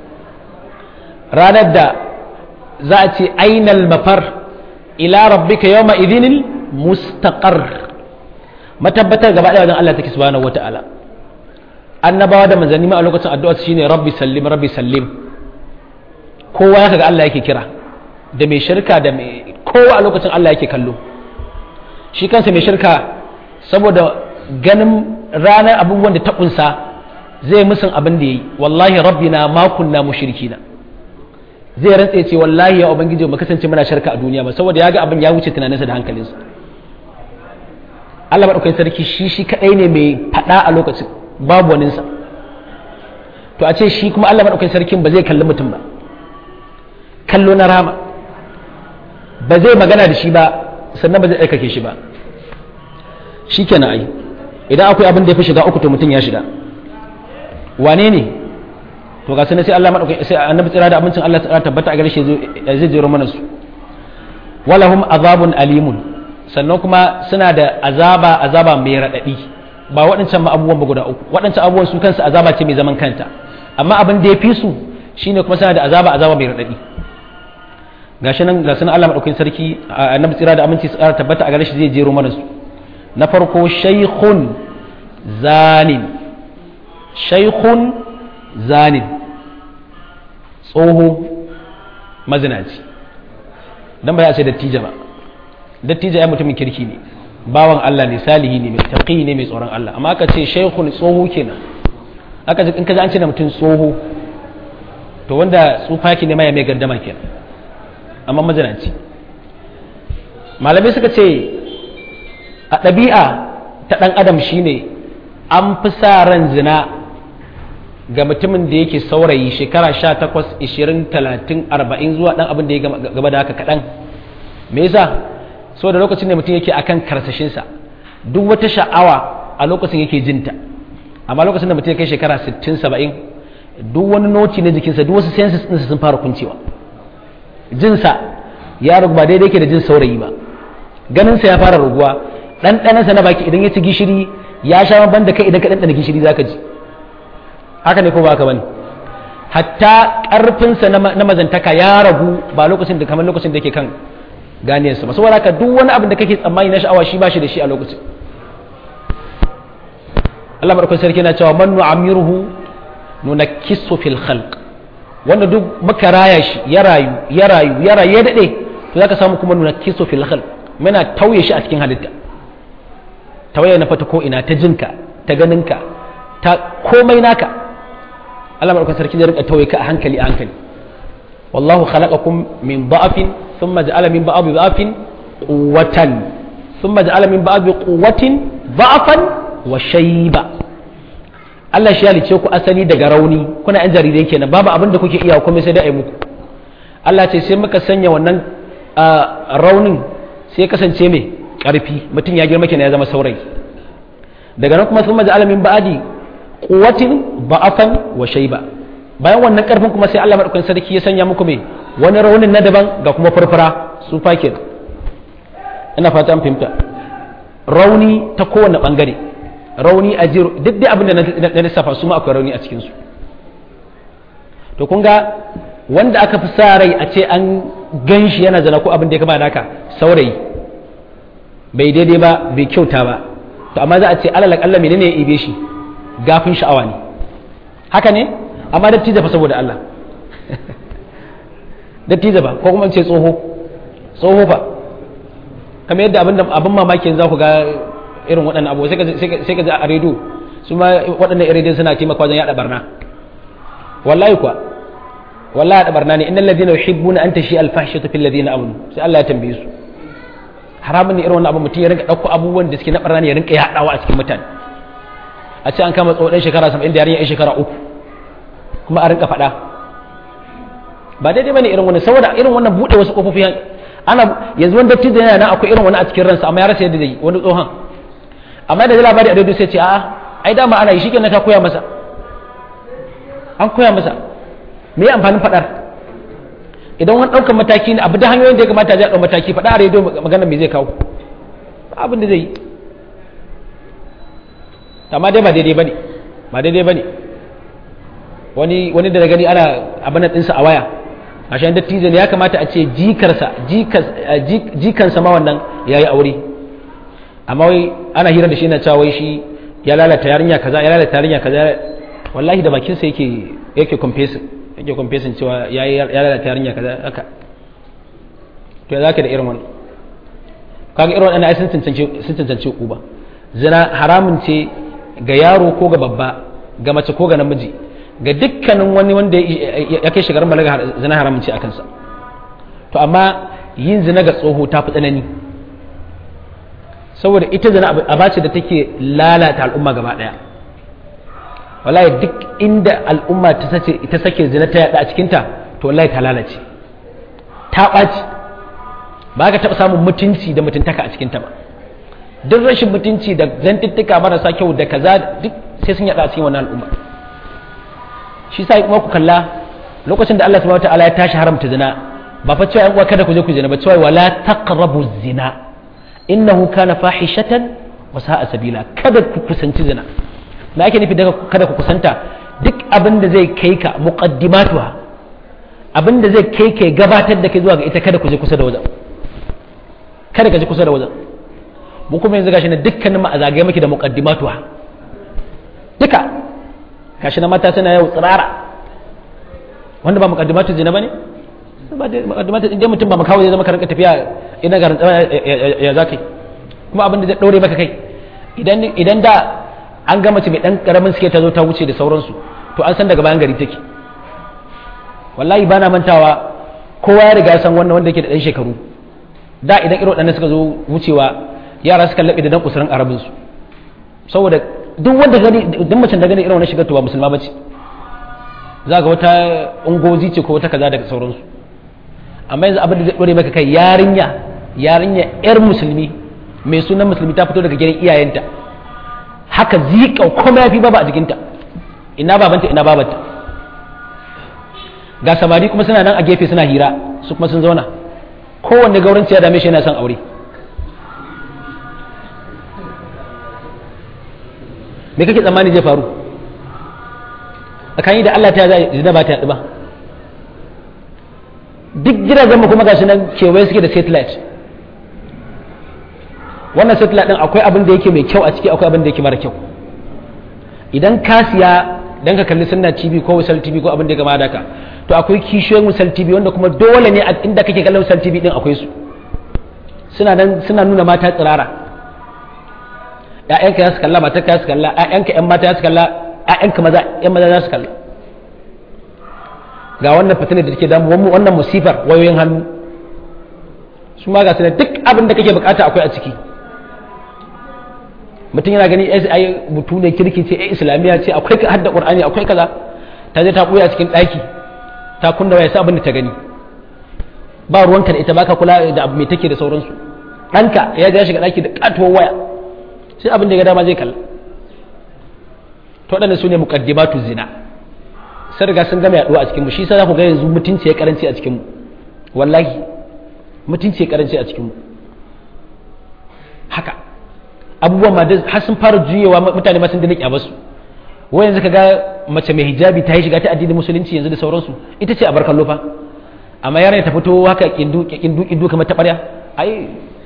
Speaker 1: ranar da za a ce ainal mafar ila rabbika yawma idhinil mustaqar matabbatar gaba ɗaya wajen Allah take subhanahu wata'ala annabawa da manzanni ma a lokacin addu'a shine rabbi sallim rabbi sallim kowa ya kaga Allah yake kira da mai shirka da mai kowa a lokacin Allah yake kallo shi kansa mai shirka saboda ganin ranar abubuwan da ta kunsa zai musun abin da yayi wallahi rabbina ma kunna mushrikina zai rantse ce wallahi ya ubangiji mu kasance muna shirka a duniya ba saboda ya ga abin ya wuce tunaninsa da hankalinsa Allah maɗaukakin sarki shi shi kaɗai ne mai faɗa a lokacin babu waninsa to a ce shi kuma Allah madaukakin sarkin ba zai kalli mutum ba kallo na rama ba zai magana da shi ba sannan ba zai aikake shi ba shi kenan ai idan akwai abin da ya fi shiga uku to mutum ya shiga wane ne to ga sanar sai Allah madaukakin sai annabi tsira da abincin Allah tsira tabbata a gare shi zai jero mana su walahum azabun alimun sannan kuma suna da azaba azaba mai raɗaɗi ba waɗancan abubuwan ba guda uku waɗancan abubuwan su kansu azaba ce mai zaman kanta amma abin da ya fi su shine kuma suna da azaba azaba mai raɗaɗi gashi nan ga sunan Allah madaukakin sarki annabi tsira da aminci tsara tabbata a gare shi zai jero mana su na farko shaykhun zanin shaykhun zanin tsoho mazinaci dan ba ya ce dattija ba dattija ya mutumin kirki ne bawan Allah ne salihi ne mai taqi ne mai tsoron Allah amma aka ce shaykhun tsoho kenan aka ce in ka ji an ce da mutum tsoho to wanda tsufa ki ne mai mai gardama kenan amma mazinaci malamai suka ce a ɗabi'a ta ɗan adam shine an fi sa ran zina ga mutumin da yake saurayi shekara sha takwas ishirin talatin arba'in zuwa ɗan abin da ya gaba da haka kaɗan me yasa so da lokacin da mutum yake akan karsashinsa duk wata sha'awa a lokacin yake jinta amma lokacin da mutum ya kai shekara sittin saba'in duk wani noti na jikinsa duk wasu senses ɗinsa sun fara kuncewa jinsa ya rugu ba daidai ke da jin saurayi ba ganinsa ya fara ruguwa ɗanɗanansa na baki idan ya ci gishiri ya sha ban da kai idan ka ɗanɗana gishiri za ka ji haka ne ko ba ka bane hatta ƙarfinsa na mazantaka ya ragu ba lokacin da kamar lokacin da yake kan ganiyarsa ba saboda haka duk wani abin da kake tsammani na sha'awa shi ba shi da shi a lokacin Allah madaukakin sarki na cewa man nu'amiruhu nunakkisu fil khalq wanda duk muka raya shi ya rayu ya rayu ya rayu ya dade to zaka samu kuma nuna kiso fil khalq muna tauye shi a cikin halitta tawaye na fata ko ina ta jinka ta ganinka ta komai naka Allah madaukakin sarki zai rinka tauye ka a hankali a hankali wallahu khalaqakum min da'afin thumma ja'ala min ba'di da'afin quwwatan thumma ja'ala min ba'di quwwatin da'afan wa shayba Allah shi halice ku asali daga rauni kuna yan jarirai kenan babu abin da kuke iya kuma sai da ai muku Allah ce sai muka sanya wannan raunin sai kasance mai karfi mutum ya girma kenan ya zama saurayi daga nan kuma sun maji alamin ba'adi quwwatin ba'afan wa shayba bayan wannan karfin kuma sai Allah madaukakin sarki ya sanya muku mai wani raunin na daban ga kuma farfara su fakin ina fata an fahimta rauni ta kowane bangare rauni a jiro duk dai abin da na lissafa su ma akwai rauni a cikinsu to kun ga wanda aka fi sa rai a ce an gan shi yana zana ko abin da ya kama da haka saurayi bai daidai ba bai kyauta ba to amma za a ce alal akalla menene ya ibe shi gafin sha'awa ne haka ne amma dattijo fa saboda Allah dattijo ba ko kuma ce tsoho tsoho fa kamar yadda abin mamaki za ku ga irin waɗannan abu sai ka ji a rediyo su ma waɗannan rediyon suna taimaka wajen yaɗa barna wallahi kuwa wallahi yaɗa barna ne innal ladina yuhibbuna an tashi al fahshatu fil ladina amanu sai Allah ya tambaye su haramun ne irin wannan abu mutum ya rinka ɗauko abubuwan da suke na barna ne ya rinka yaɗawa a cikin mutane a ce an kama tsohon shekara 70 da yarinya yan shekara uku kuma a rinka faɗa ba daidai bane irin wannan saboda irin wannan buɗe wasu kofofi ana yanzu wanda dattijo yana nan akwai irin wani a cikin ransa amma ya rasa yadda zai wani tsohon amma da labari a daidai sai ce a'a ai dama ana yi shi kenan ta koya masa an koya masa me ya amfanin faɗar idan wani ɗaukar mataki ne abu da hanyoyin da ya kamata ya ɗau mataki faɗa a rediyo magana me zai kawo abin da zai yi amma dai ba daidai bane ba daidai bane wani wani da gani ana abin ɗinsa a waya a shan dattijo ne ya kamata a ce jikarsa jikansa ma wannan ya yi aure amma wai ana hira da shi na cewa wai shi ya lalata yarinya kaza ya lalata yarinya kaza wallahi da bakinsa yake yake confessing yake confessing cewa ya ya lalata yarinya kaza haka to ya zaka da irin wannan kaga irin wannan ai sun tantance sun tantance uba zina haramun ce ga yaro ko ga babba ga mace ko ga namiji ga dukkanin wani wanda ya kai shigar balaga zina haramun ce a kansa to amma yin zina ga tsoho ta fi tsanani saboda ita zina a bace da take lalata al'umma gaba daya wallahi duk inda al'umma ta sace ita sake zina ta yada a cikinta to wallahi ta lalace ta ɓaci ba ka taɓa samun mutunci da mutuntaka a cikinta ba duk rashin mutunci da zantuttuka marasa kyau da kaza duk sai sun yada a cikin wannan al'umma shi sa kuma ku kalla lokacin da Allah subhanahu wataala ya tashi haramta zina ba fa cewa uwa kada ku je ku zina ba cewa wala taqrabu zina innahu kana fahishatan wa sa'a sabila kada ku kusanci zina me ake nufi daga kada ku kusanta duk abin da zai kai ka muqaddimatuha abin da zai kai ka gabatar da kai zuwa ga ita kada ku je kusa da wajen kada ka je kusa da wajen mu kuma yanzu gashi na dukkanin mu a zagaye miki da muqaddimatuha duka gashi na mata suna yau tsirara wanda ba muqaddimatu zina bane ba da muqaddimatu inda mutum ba makawo zai zama ka rinka tafiya ina garin ya zakai kuma abin da zai daure maka kai idan idan da an ga mace mai dan karamin suke ta zo ta wuce da sauransu to an san daga bayan gari take wallahi bana mantawa kowa ya riga san wannan wanda yake da dan shekaru da idan irin waɗannan suka zo wucewa yara suka laɓe da dan kusurin arabin su saboda duk wanda gani duk macen da gani irin wannan shigar to ba musulma bace za ga wata ungozi ce ko wata kaza daga sauransu amma yanzu abin da zai dore maka kai yarinya yarinya yar musulmi mai sunan musulmi ta fito daga gidan iyayenta haka zika kuma yafi baba a jikinta ina babanta ina babanta ga samari kuma suna nan a gefe suna hira su kuma sun zauna kowanne gauranci ya dame shi yana son aure me kake tsammani zai faru tsakani da Allah ta zai zina ba ta yaɗu ba duk gidajen mu kuma gashi nan kewaye suke da satellite wannan satellite din akwai abin da yake mai kyau a ciki akwai abin da yake mara kyau idan ka siya dan ka kalli sunna tv ko wisal tv ko abin da ya gama da ka to akwai kishiyoyin wisal tv wanda kuma dole ne a inda kake kallon wisal tv din akwai su suna nan suna nuna mata tsirara ƴaƴanka ya su kalla matarka ya su kalla ƴaƴanka ƴan mata ya su kalla ƴaƴanka maza ƴan maza za su kalla ga wannan fitinar da take damu wannan musifar wayoyin hannu su ma ga duk abin da kake bukata akwai a ciki mutum yana gani ai mutu ne kirki ce ai islamiyya ce akwai hadda qur'ani akwai kaza ta je ta buya cikin daki ta kunna waya sai abin da ta gani ba ruwanka da ita baka kula da abu mai take da sauransu ɗanka ya ja shiga daki da katuwar waya sai abin da ya ga dama zai kalla to waɗannan su ne muqaddimatu zina sai riga sun gama yaduwa a cikin mu shi sai za ku ga yanzu mutunci ya karanci a cikin mu wallahi mutunci ya karanci a cikin mu haka abubuwan ma har sun fara juyewa mutane ma sun dana kyaba su wai yanzu kaga mace mai hijabi ta yi shiga ta addinin musulunci yanzu da sauransu ita ce a barkan lofa amma yaran ta fito haka kindu kindu kindu kamar ta barya ai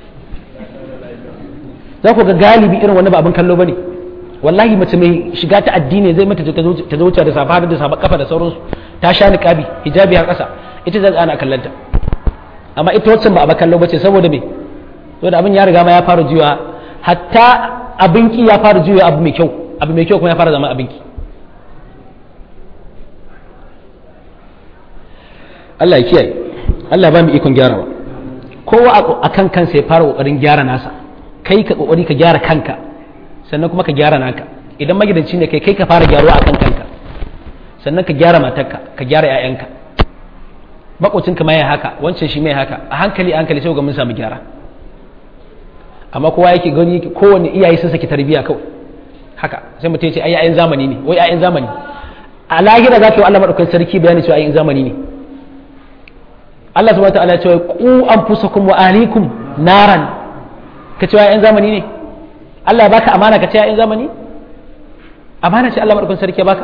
Speaker 1: za ku ga galibi irin wani ba abin kallo bane wallahi mace mai shiga ta addini zai mata ta zuciya da safa da safa kafa da sauransu ta sha niqabi hijabi har kasa ita zai ana kallanta amma ita wacce ba a kallo bace saboda me saboda abin ya riga ma ya fara juyawa hatta abinki ya fara juya abu mai kyau abu mai kyau kuma ya fara zama abinki Allah ya kiyaye Allah ba mu ikon gyarawa kowa a kan kansa ya fara kokarin gyara nasa kai ka kokari ka gyara kanka sannan kuma ka gyara naka idan magidanci ne kai kai ka fara gyaruwa a kan kanka sannan ka gyara matarka ka gyara 'ya'yanka makocinka ma ya haka wancan shi mai haka a hankali a hankali sai ga mun samu gyara amma kowa yake gani kowanne iyaye sun saki tarbiyya kawai haka sai mutum ya ce ai yayin zamani ne wai yayin zamani a lahira za ka yi Allah madaukakin sarki bayani cewa yayin zamani ne Allah subhanahu wataala ya ce ku anfusakum wa ahlikum naran ka ce yayin zamani ne Allah ya baka amana ka ce yayin zamani amana ce Allah madaukakin sarki ya baka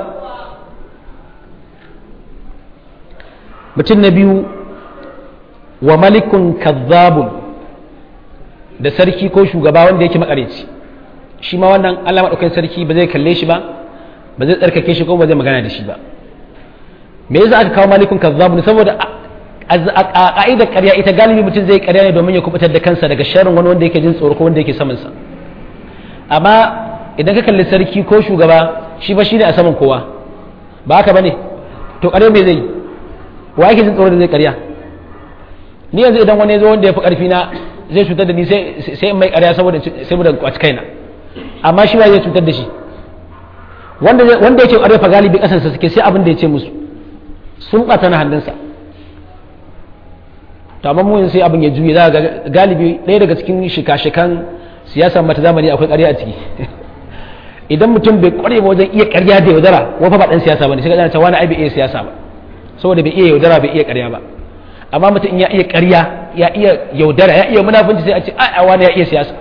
Speaker 1: mutum na biyu wa malikun kazzabun da sarki ko shugaba wanda yake makareci shi ma wannan Allah maɗaukakin sarki ba zai kalle shi ba ba zai tsarkake shi ko ba zai magana da shi ba me yasa aka kawo malikun kazzabun saboda a ka'idar ƙarya ita galibi mutum zai ƙarya ne domin ya kubutar da kansa daga sharrin wani wanda yake jin tsoro ko wanda yake saman sa amma idan ka kalli sarki ko shugaba shi ba shine a saman kowa ba haka bane to ƙarya me zai yi wa yake jin tsoro da zai karya ni yanzu idan wani zo wanda ya fi karfi na zai cutar da ni sai in mai karya saboda sai mu da kwaci kaina amma shi ba zai cutar da shi wanda wanda yake ƙarfa galibi ƙasarsa suke sai abin da ya ce musu sun ɓata na hannunsa to amma mu sai abin ya juye za ga galibi ɗaya daga cikin shika-shikan siyasa mata zamani akwai ƙarya a ciki idan mutum bai ƙware ba wajen iya ƙarya da yaudara wafa ba ɗan siyasa ba ne sai ka cewa wani ai bai iya siyasa ba saboda bai iya yaudara bai iya ƙarya ba amma mutum in ya iya ƙarya ya iya yaudara ya iya munafunci sai a ce a wani ya iya siyasa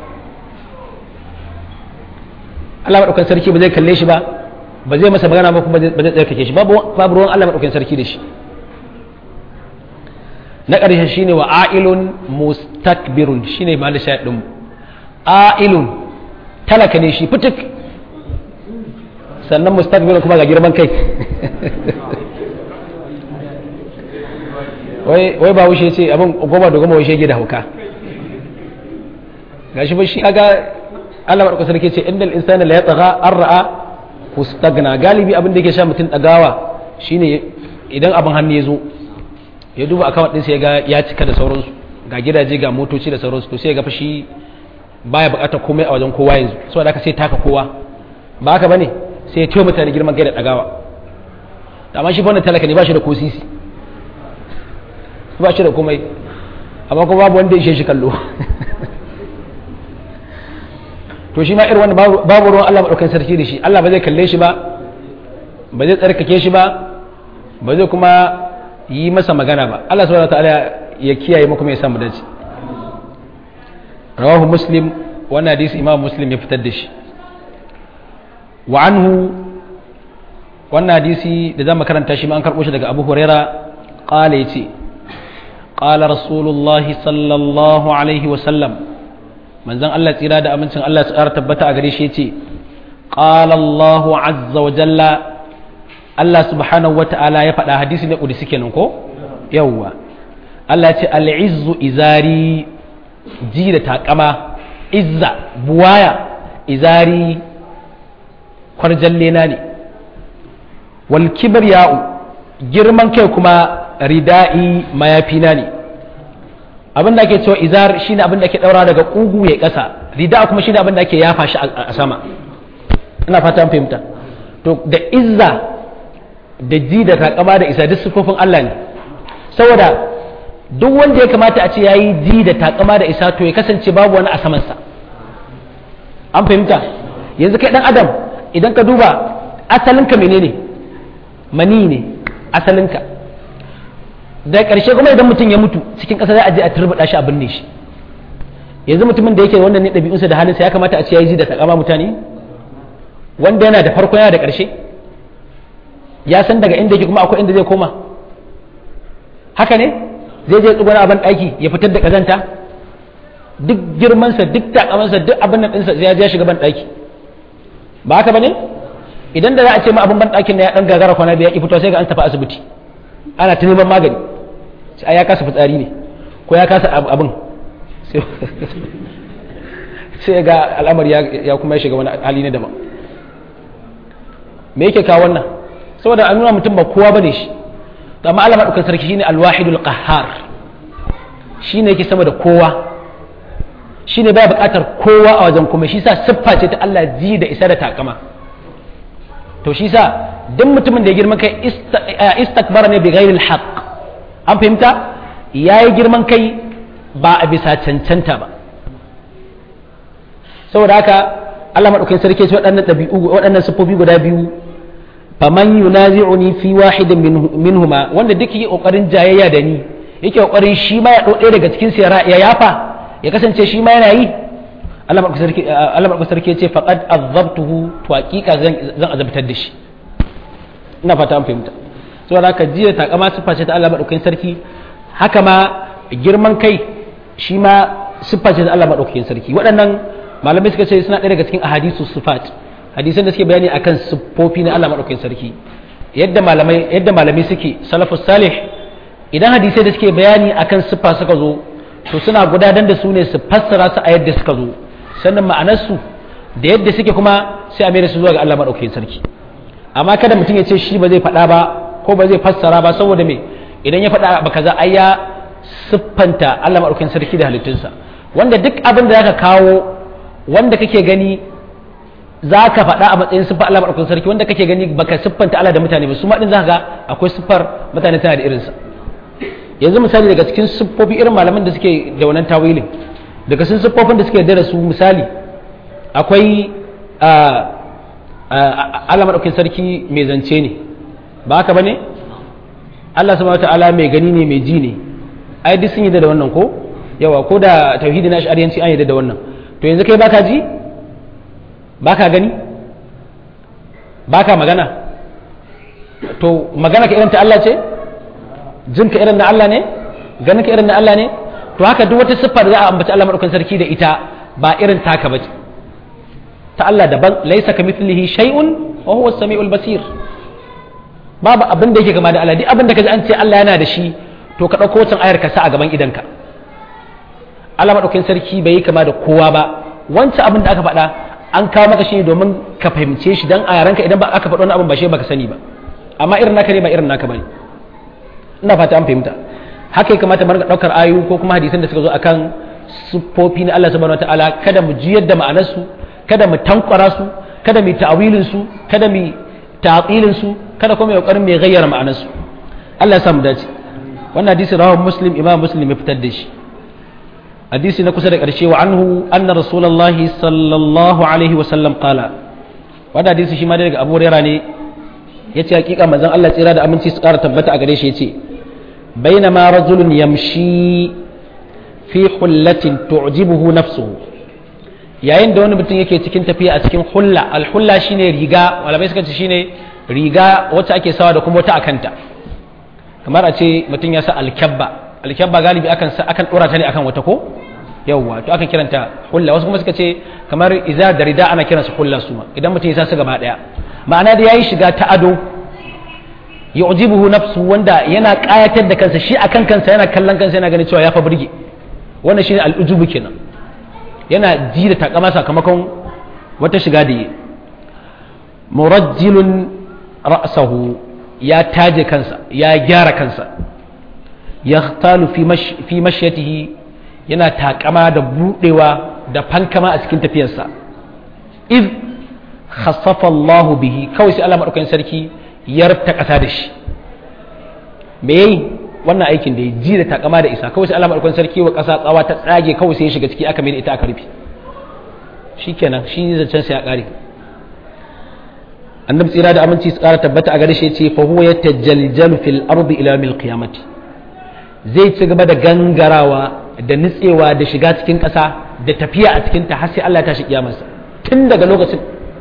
Speaker 1: Allah maɗaukan sarki ba zai kalle shi ba ba zai masa magana ba kuma ba zai tsarkake shi babu ruwan Allah maɗaukan sarki da shi na ƙarshe shine wa a'ilun mustakbirun shine ma da shaɗin a'ilun talaka ne shi fitik sannan mustakbirun kuma ga girman kai wai ba wuce ce abin goma da goma wuce da hauka ga shi ba shi aga Allah maɗauka sarki ce inda insani la ya tsaga an ra'a hustagna galibi abin da yake sha mutum ɗagawa shine idan abin hannu ya zo ya duba akawun ɗinsa ya ga ya cika da sauransu ga gidaje ga motoci da sauransu to sai ya ga fashi baya buƙatar komai a wajen kowa yanzu saboda haka sai taka kowa ba haka bane sai ya ciwo mutane girman kai da ɗagawa amma shi wannan talaka ne ba shi da ko sisi ba shi da komai amma kuma babu wanda ya shi kallo to shi ma irin wanda babu ruwan Allah maɗaukan sarki da shi Allah ba zai kalle shi ba ba zai tsarkake shi ba ba zai kuma yi masa magana ba Allah subhanahu wataala ya kiyaye mu kuma ya samu dace rawahu muslim wannan hadisi imam muslim ya fitar da shi wa anhu wannan hadisi da zamu karanta shi ma an karbo shi daga Abu Huraira qala yace qala rasulullahi sallallahu alaihi wa sallam manzon Allah tsira da amincin Allah su ƙara tabbata a gare shi yace qala Allahu azza wa jalla Allah subhanahu wa ta'ala ya faɗa hadisi ne kudi suke nan ko yawwa Allah ya ce al'izzu izari ji da takama izza buwaya izari kwarjalle na ne wal kibriya'u girman kai kuma rida'i mayafina ne abin da ake cewa izar shine abin da ake daura daga kugu ya kasa rida kuma shine abin da ake yafa shi a sama ina fata fahimta to da izza da ji da takama da isa duk sifofin Allah ne saboda duk wanda ya kamata a ce yayi ji da takama da isa to ya kasance babu wani a samansa an fahimta yanzu kai dan adam idan ka duba asalinka menene mani ne asalinka da ƙarshe kuma idan mutum ya mutu cikin ƙasa za a je a turbuɗa shi a binne shi yanzu mutumin da yake wannan ne ɗabi'unsa da halinsa ya kamata a ce ya yi ji da takama mutane wanda yana da farko yana da ƙarshe ya san daga inda yake kuma akwai inda zai koma haka ne zai je tsuguna a ban ɗaki ya fitar da ƙazanta duk girmansa duk takamansa duk abin nan ɗinsa ya je shiga ban ɗaki ba haka ba ne idan da za a ce ma abin ban ɗakin na ya ɗan gagara kwana da ya ƙi fito sai ga an tafi asibiti ana ta neman magani sai ya kasa fitsari ne ko ya kasa abin sai ga al'amari ya kuma ya shiga wani hali na daban me yake kawo wannan saboda an nuna mutum ba kowa bane shi amma Allah madaukakin sarki shine alwahidul qahhar shine yake sama da kowa shine baya bukatar kowa a wajen kuma shi sa siffa ce ta Allah ji da isa da takama to shi sa duk mutumin da ya girman kai istakbara ne bi ghairil haqq an fahimta yayi girman kai ba a bisa cancanta ba saboda haka Allah madaukakin sarki ce waɗannan ɗabi'u waɗannan siffofi guda biyu faman yunazi'uni fi wahidin minhuma wanda duk yake kokarin jayayya da ni yake kokarin shi ma ya ɗaya daga cikin su ya yafa ya kasance shi ma yana yi Allah madaukakin sarki ya ce faqad azabtuhu to hakika zan zan azabtar da shi ina fata an fahimta saboda haka jiya takama siffa ce ta Allah madaukakin sarki haka ma girman kai shi ma siffa ce ta Allah madaukakin sarki waɗannan malamai suka ce suna ɗaya daga cikin ahadisu sifat hadisan da suke bayani akan siffofi na Allah madaukakin sarki yadda malamai yadda malamai suke salafus salih idan hadisai da suke bayani akan siffa suka zo to suna gudanar da su ne su fassara su a yadda suka zo sannan ma'anarsu da yadda suke kuma sai a mai da su zuwa ga Allah madaukakin sarki amma kada mutum ya ce shi ba zai faɗa ba ko ba zai fassara ba saboda me idan ya faɗa ba kaza ai ya siffanta Allah madaukakin sarki da halittunsa wanda duk abin da zaka kawo wanda kake gani za ka faɗa a matsayin siffar Allah maɗaukakin sarki wanda kake gani baka siffanta Allah da mutane ba su ma ɗin za ka ga akwai siffar mutane tana da irinsa yanzu misali daga cikin siffofi irin malaman da suke da wannan tawilin daga cikin siffofin da suke da su misali akwai Allah maɗaukakin sarki mai zance ne ba haka ba ne Allah subhanahu ta'ala mai gani ne mai ji ne ai duk sun yi da wannan ko yawa ko da tauhidi na shari'anci an yi da wannan to yanzu kai baka ji baka gani baka magana to magana ka irin ta Allah ce jin ka irin na Allah ne ganin ka irin na Allah ne to haka duk wata siffar da za a ambaci Allah madaukakin sarki da ita ba irin taka bace ta Allah daban laisa kamithlihi shay'un wa huwa as-sami'ul basir babu abin da yake gama da Allah duk abin da kaji an ce Allah yana da shi to ka dauko wancan ayar ka sa a gaban idanka Allah madaukakin sarki bai yi kama da kowa ba wancan abin da aka faɗa an kawo maka shi domin ka fahimce shi dan a yaranka idan ba aka faɗo wani abin ba shi baka sani ba amma irin naka ne ba irin naka bane ina fata an fahimta haka ya kamata mu daukar ayu ko kuma hadisan da suka zo akan siffofi na Allah subhanahu wataala kada mu jiyar da ma'anar su kada mu tankwara su kada mu ta'awilin su kada mu ta'tilin su kada kuma mu kokarin mu gayyara ma'anar su Allah ya samu dace wannan hadisi rawahu muslim imam muslim ya fitar da shi hadisi na kusa da ƙarshe wa anhu anna rasulullahi sallallahu alaihi wa sallam qala wannan hadisi shi ma daga Abu Hurairah ne yace hakika manzon Allah tsira da aminci su ƙara tabbata a gare shi yace bainama rajulun yamshi fi hullatin tu'jibuhu nafsuhu yayin da wani mutum yake cikin tafiya a cikin hulla alhulla shine riga malamai suka ce shine riga wacce ake sawa da kuma wata akanta kamar a ce mutum ya sa alkyabba alkyabba galibi akan akan dora ta ne akan wata ko yawwa to akan kiranta hulla wasu kuma suka ce kamar iza da rida ana kiransa hulla su ma idan mutum ya sa su gaba daya ma'ana da yayi shiga ta ado yu'jibuhu nafsu wanda yana kayatar da kansa shi akan kansa yana kallon kansa yana ganin cewa ya fa burge wannan shine al'ujubu kenan yana ji da takama sakamakon wata shiga da yi murajjilun ra'sahu ya taje kansa ya gyara kansa yahtalu fi mashyatihi yana takama da budewa da fankama a cikin tafiyarsa iz khassafa Allah bihi kawai sai Allah madaukakin sarki ya rubta kasa da shi me yayi wannan aikin da ya ji da takama da isa kawai sai Allah madaukakin sarki wa kasa tsawa ta tsage kawai sai ya shiga ciki aka mai da ita aka rufe shikenan shi zancen sai ya kare annabi tsira da aminci su kara tabbata a gare shi yace fa huwa yatajaljalu fil ardi ila yawmil qiyamati zai ci gaba da gangarawa da nutsewa da shiga cikin ƙasa da tafiya a cikin ta har sai Allah ya tashi kiyamarsa tun daga lokacin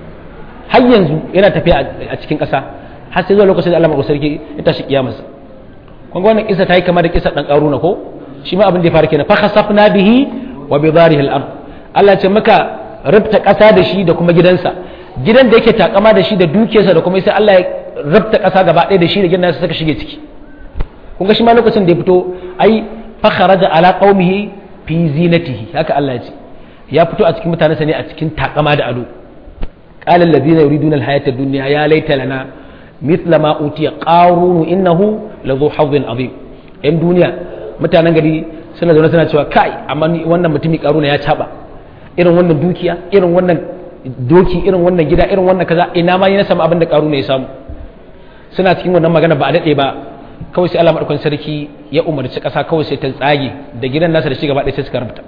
Speaker 1: har yanzu yana tafiya a cikin ƙasa har sai zuwa lokacin da Allah mai sarki ya tashi kiyamarsa kun ga wannan kisa ta yi kamar da kisa dan karuna ko shi ma abin da ya fara kenan fa khasafna bihi wa bi dharihi al-ard Allah ce maka rubta ƙasa da shi da kuma gidansa gidan da yake takama da shi da dukiyarsa da kuma sai Allah ya rubta ƙasa gaba ɗaya da shi da gidan nasa suka shige ciki kun ga shi ma lokacin da ya fito ai fa kharaja ala qaumihi fi zinatihi haka Allah ya ce ya fito a cikin mutanensa ne a cikin takama da ado qala alladhina yuriduna al-hayata ad-dunya ya laita lana mithla ma utiya qarun innahu ladhu hadhin azim yan duniya mutanen gari suna zaune suna cewa kai amma wannan mutumi karuna ya caba irin wannan dukiya irin wannan doki irin wannan gida irin wannan kaza ina ma yi na samu abin da karuna ya samu suna cikin wannan magana ba a daɗe ba kawai sai Allah madaukakin sarki ya umarci ƙasa kawai sai ta tsage da gidan nasa da shi gaba ɗaya sai suka rubuta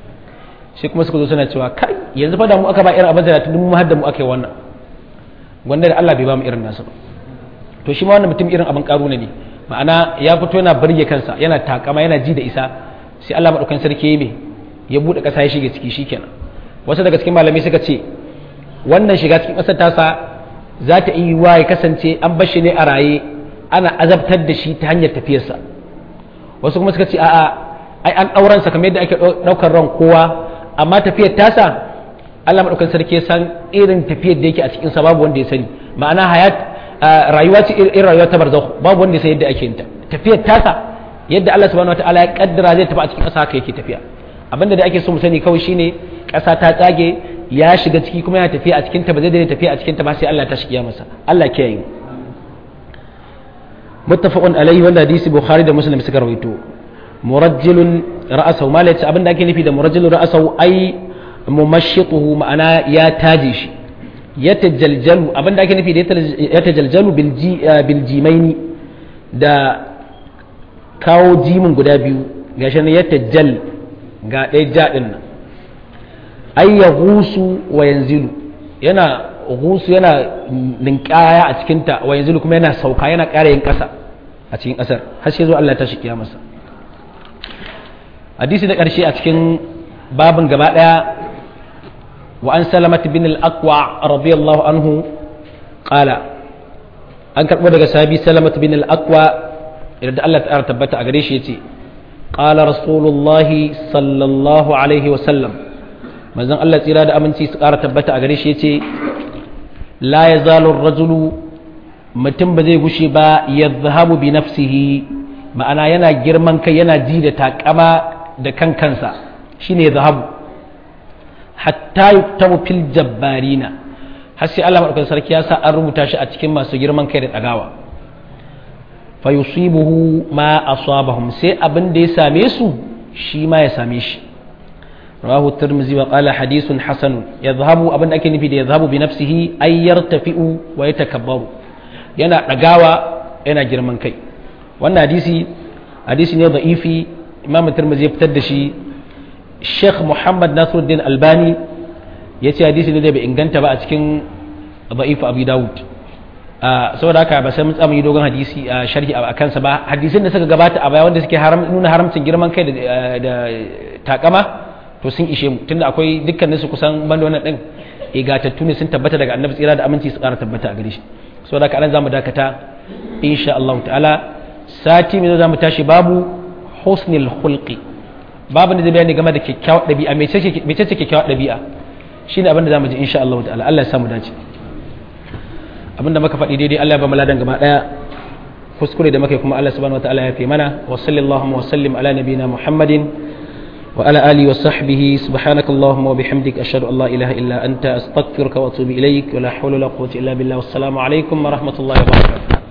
Speaker 1: sai kuma suka zo suna cewa kai yanzu fa da mu aka ba irin abin da tun mu har da mu aka yi wannan wanda da Allah bai ba mu irin nasu ba to shi ma wannan mutum irin abin karuna ne ma'ana ya fito yana burge kansa yana takama yana ji da isa sai Allah madaukakin sarki ya yi ya bude ƙasa ya shiga ciki shikenan wasu daga cikin malamai suka ce wannan shiga cikin ƙasar tasa za ta iya wa ya kasance an bar shi ne a raye ana azabtar da shi ta hanyar tafiyarsa wasu kuma suka ce a'a ai an ɗauran sa kamar yadda ake ɗaukar ran kowa amma tafiyar tasa Allah madaukakin sarki ya san irin tafiyar da yake a cikin sa babu wanda ya sani ma'ana hayat rayuwa ce irin rayuwa ta barzakh babu wanda ya san yadda ake yin ta tafiyar tasa yadda Allah subhanahu wataala ya kaddara zai tafi a cikin ƙasa haka yake tafiya abinda da ake so mu sani kawai shine ƙasa ta tsage ya shiga ciki kuma yana tafiya a cikin ta ba zai daina tafiya a cikin ta ba sai Allah ta shiga masa Allah ke yi muttafaqun alaihi wanda hadisi bukhari da muslim suka rawaito murajjilun ra'asahu ma abinda ake nufi da murajjilun ra'asahu ai mumashshituhu ma'ana ya taje shi yatajaljalu abinda ake nufi da yatajaljalu bil jimaini da kawo jimin guda biyu gashi ne yatajal ga ɗaya jaɗin nan ai ya gusu wa yanzilu yana gusu yana ninkaya a cikinta wa yanzilu kuma yana sauka yana ƙara yin ƙasa a cikin ƙasar har sai zo Allah ta shi masa hadisi da ƙarshe a cikin babin gaba ɗaya wa an salamat bin al-aqwa radiyallahu anhu qala an karɓo daga sahabi salamat bin al-aqwa idan Allah ta tabbata a gare shi yace qala rasulullahi sallallahu alaihi wa sallam manzon Allah tsira da aminci su ƙara tabbata a gare shi yace la yazalu ar-rajulu mutum ba zai gushe ba yadhhabu bi nafsihi ma'ana yana girman kai yana ji da takama da kan kansa shine yadhhabu hatta yuktabu fil jabbarina har sai Allah madaukakin sarki ya sa an rubuta shi a cikin masu girman kai da dagawa fa yusibuhu ma asabahum sai abin da ya same su shi ma ya same shi rawahu tirmizi wa qala hadithun hasan yadhhabu abin da ake nufi da yadhhabu bi nafsihi ay yartafi'u wa yatakabbaru yana dagawa yana girman kai wannan hadisi hadisi ne da'ifi imam tirmizi ya fitar da shi sheikh muhammad nasiruddin albani ya ce hadisi ne da bai inganta ba a cikin da'ifu abu dawud saboda haka ba sai mun tsamu yi dogon hadisi a sharhi a kansa ba hadisin da suka gabata a baya wanda suke nuna haramcin girman kai da takama to sun ishe mu tunda akwai dukkanin su kusan banda wannan din igatattu ne sun tabbata daga annabi tsira da aminci su ƙara tabbata a gare shi saboda haka anan zamu dakata insha Allah ta'ala sati mai zamu tashi babu husnil khulqi babu da zai bayani game da kyakkyawar ɗabi'a mai ce kyakkyawar ɗabi'a shine abin da zamu ji insha Allah ta'ala Allah ya samu dace abinda muka faɗi daidai Allah ya ba mu ladan gaba daya kuskure da muka kuma Allah subhanahu wataala ya fi mana wa sallallahu wa sallim ala nabiyina Muhammadin wa ala alihi wa sahbihi subhanakallahumma wa bihamdik ashhadu an la ilaha illa anta astaghfiruka wa atubu ilaik wa la hawla wa la quwwata illa billah wassalamu alaikum wa rahmatullahi wa barakatuh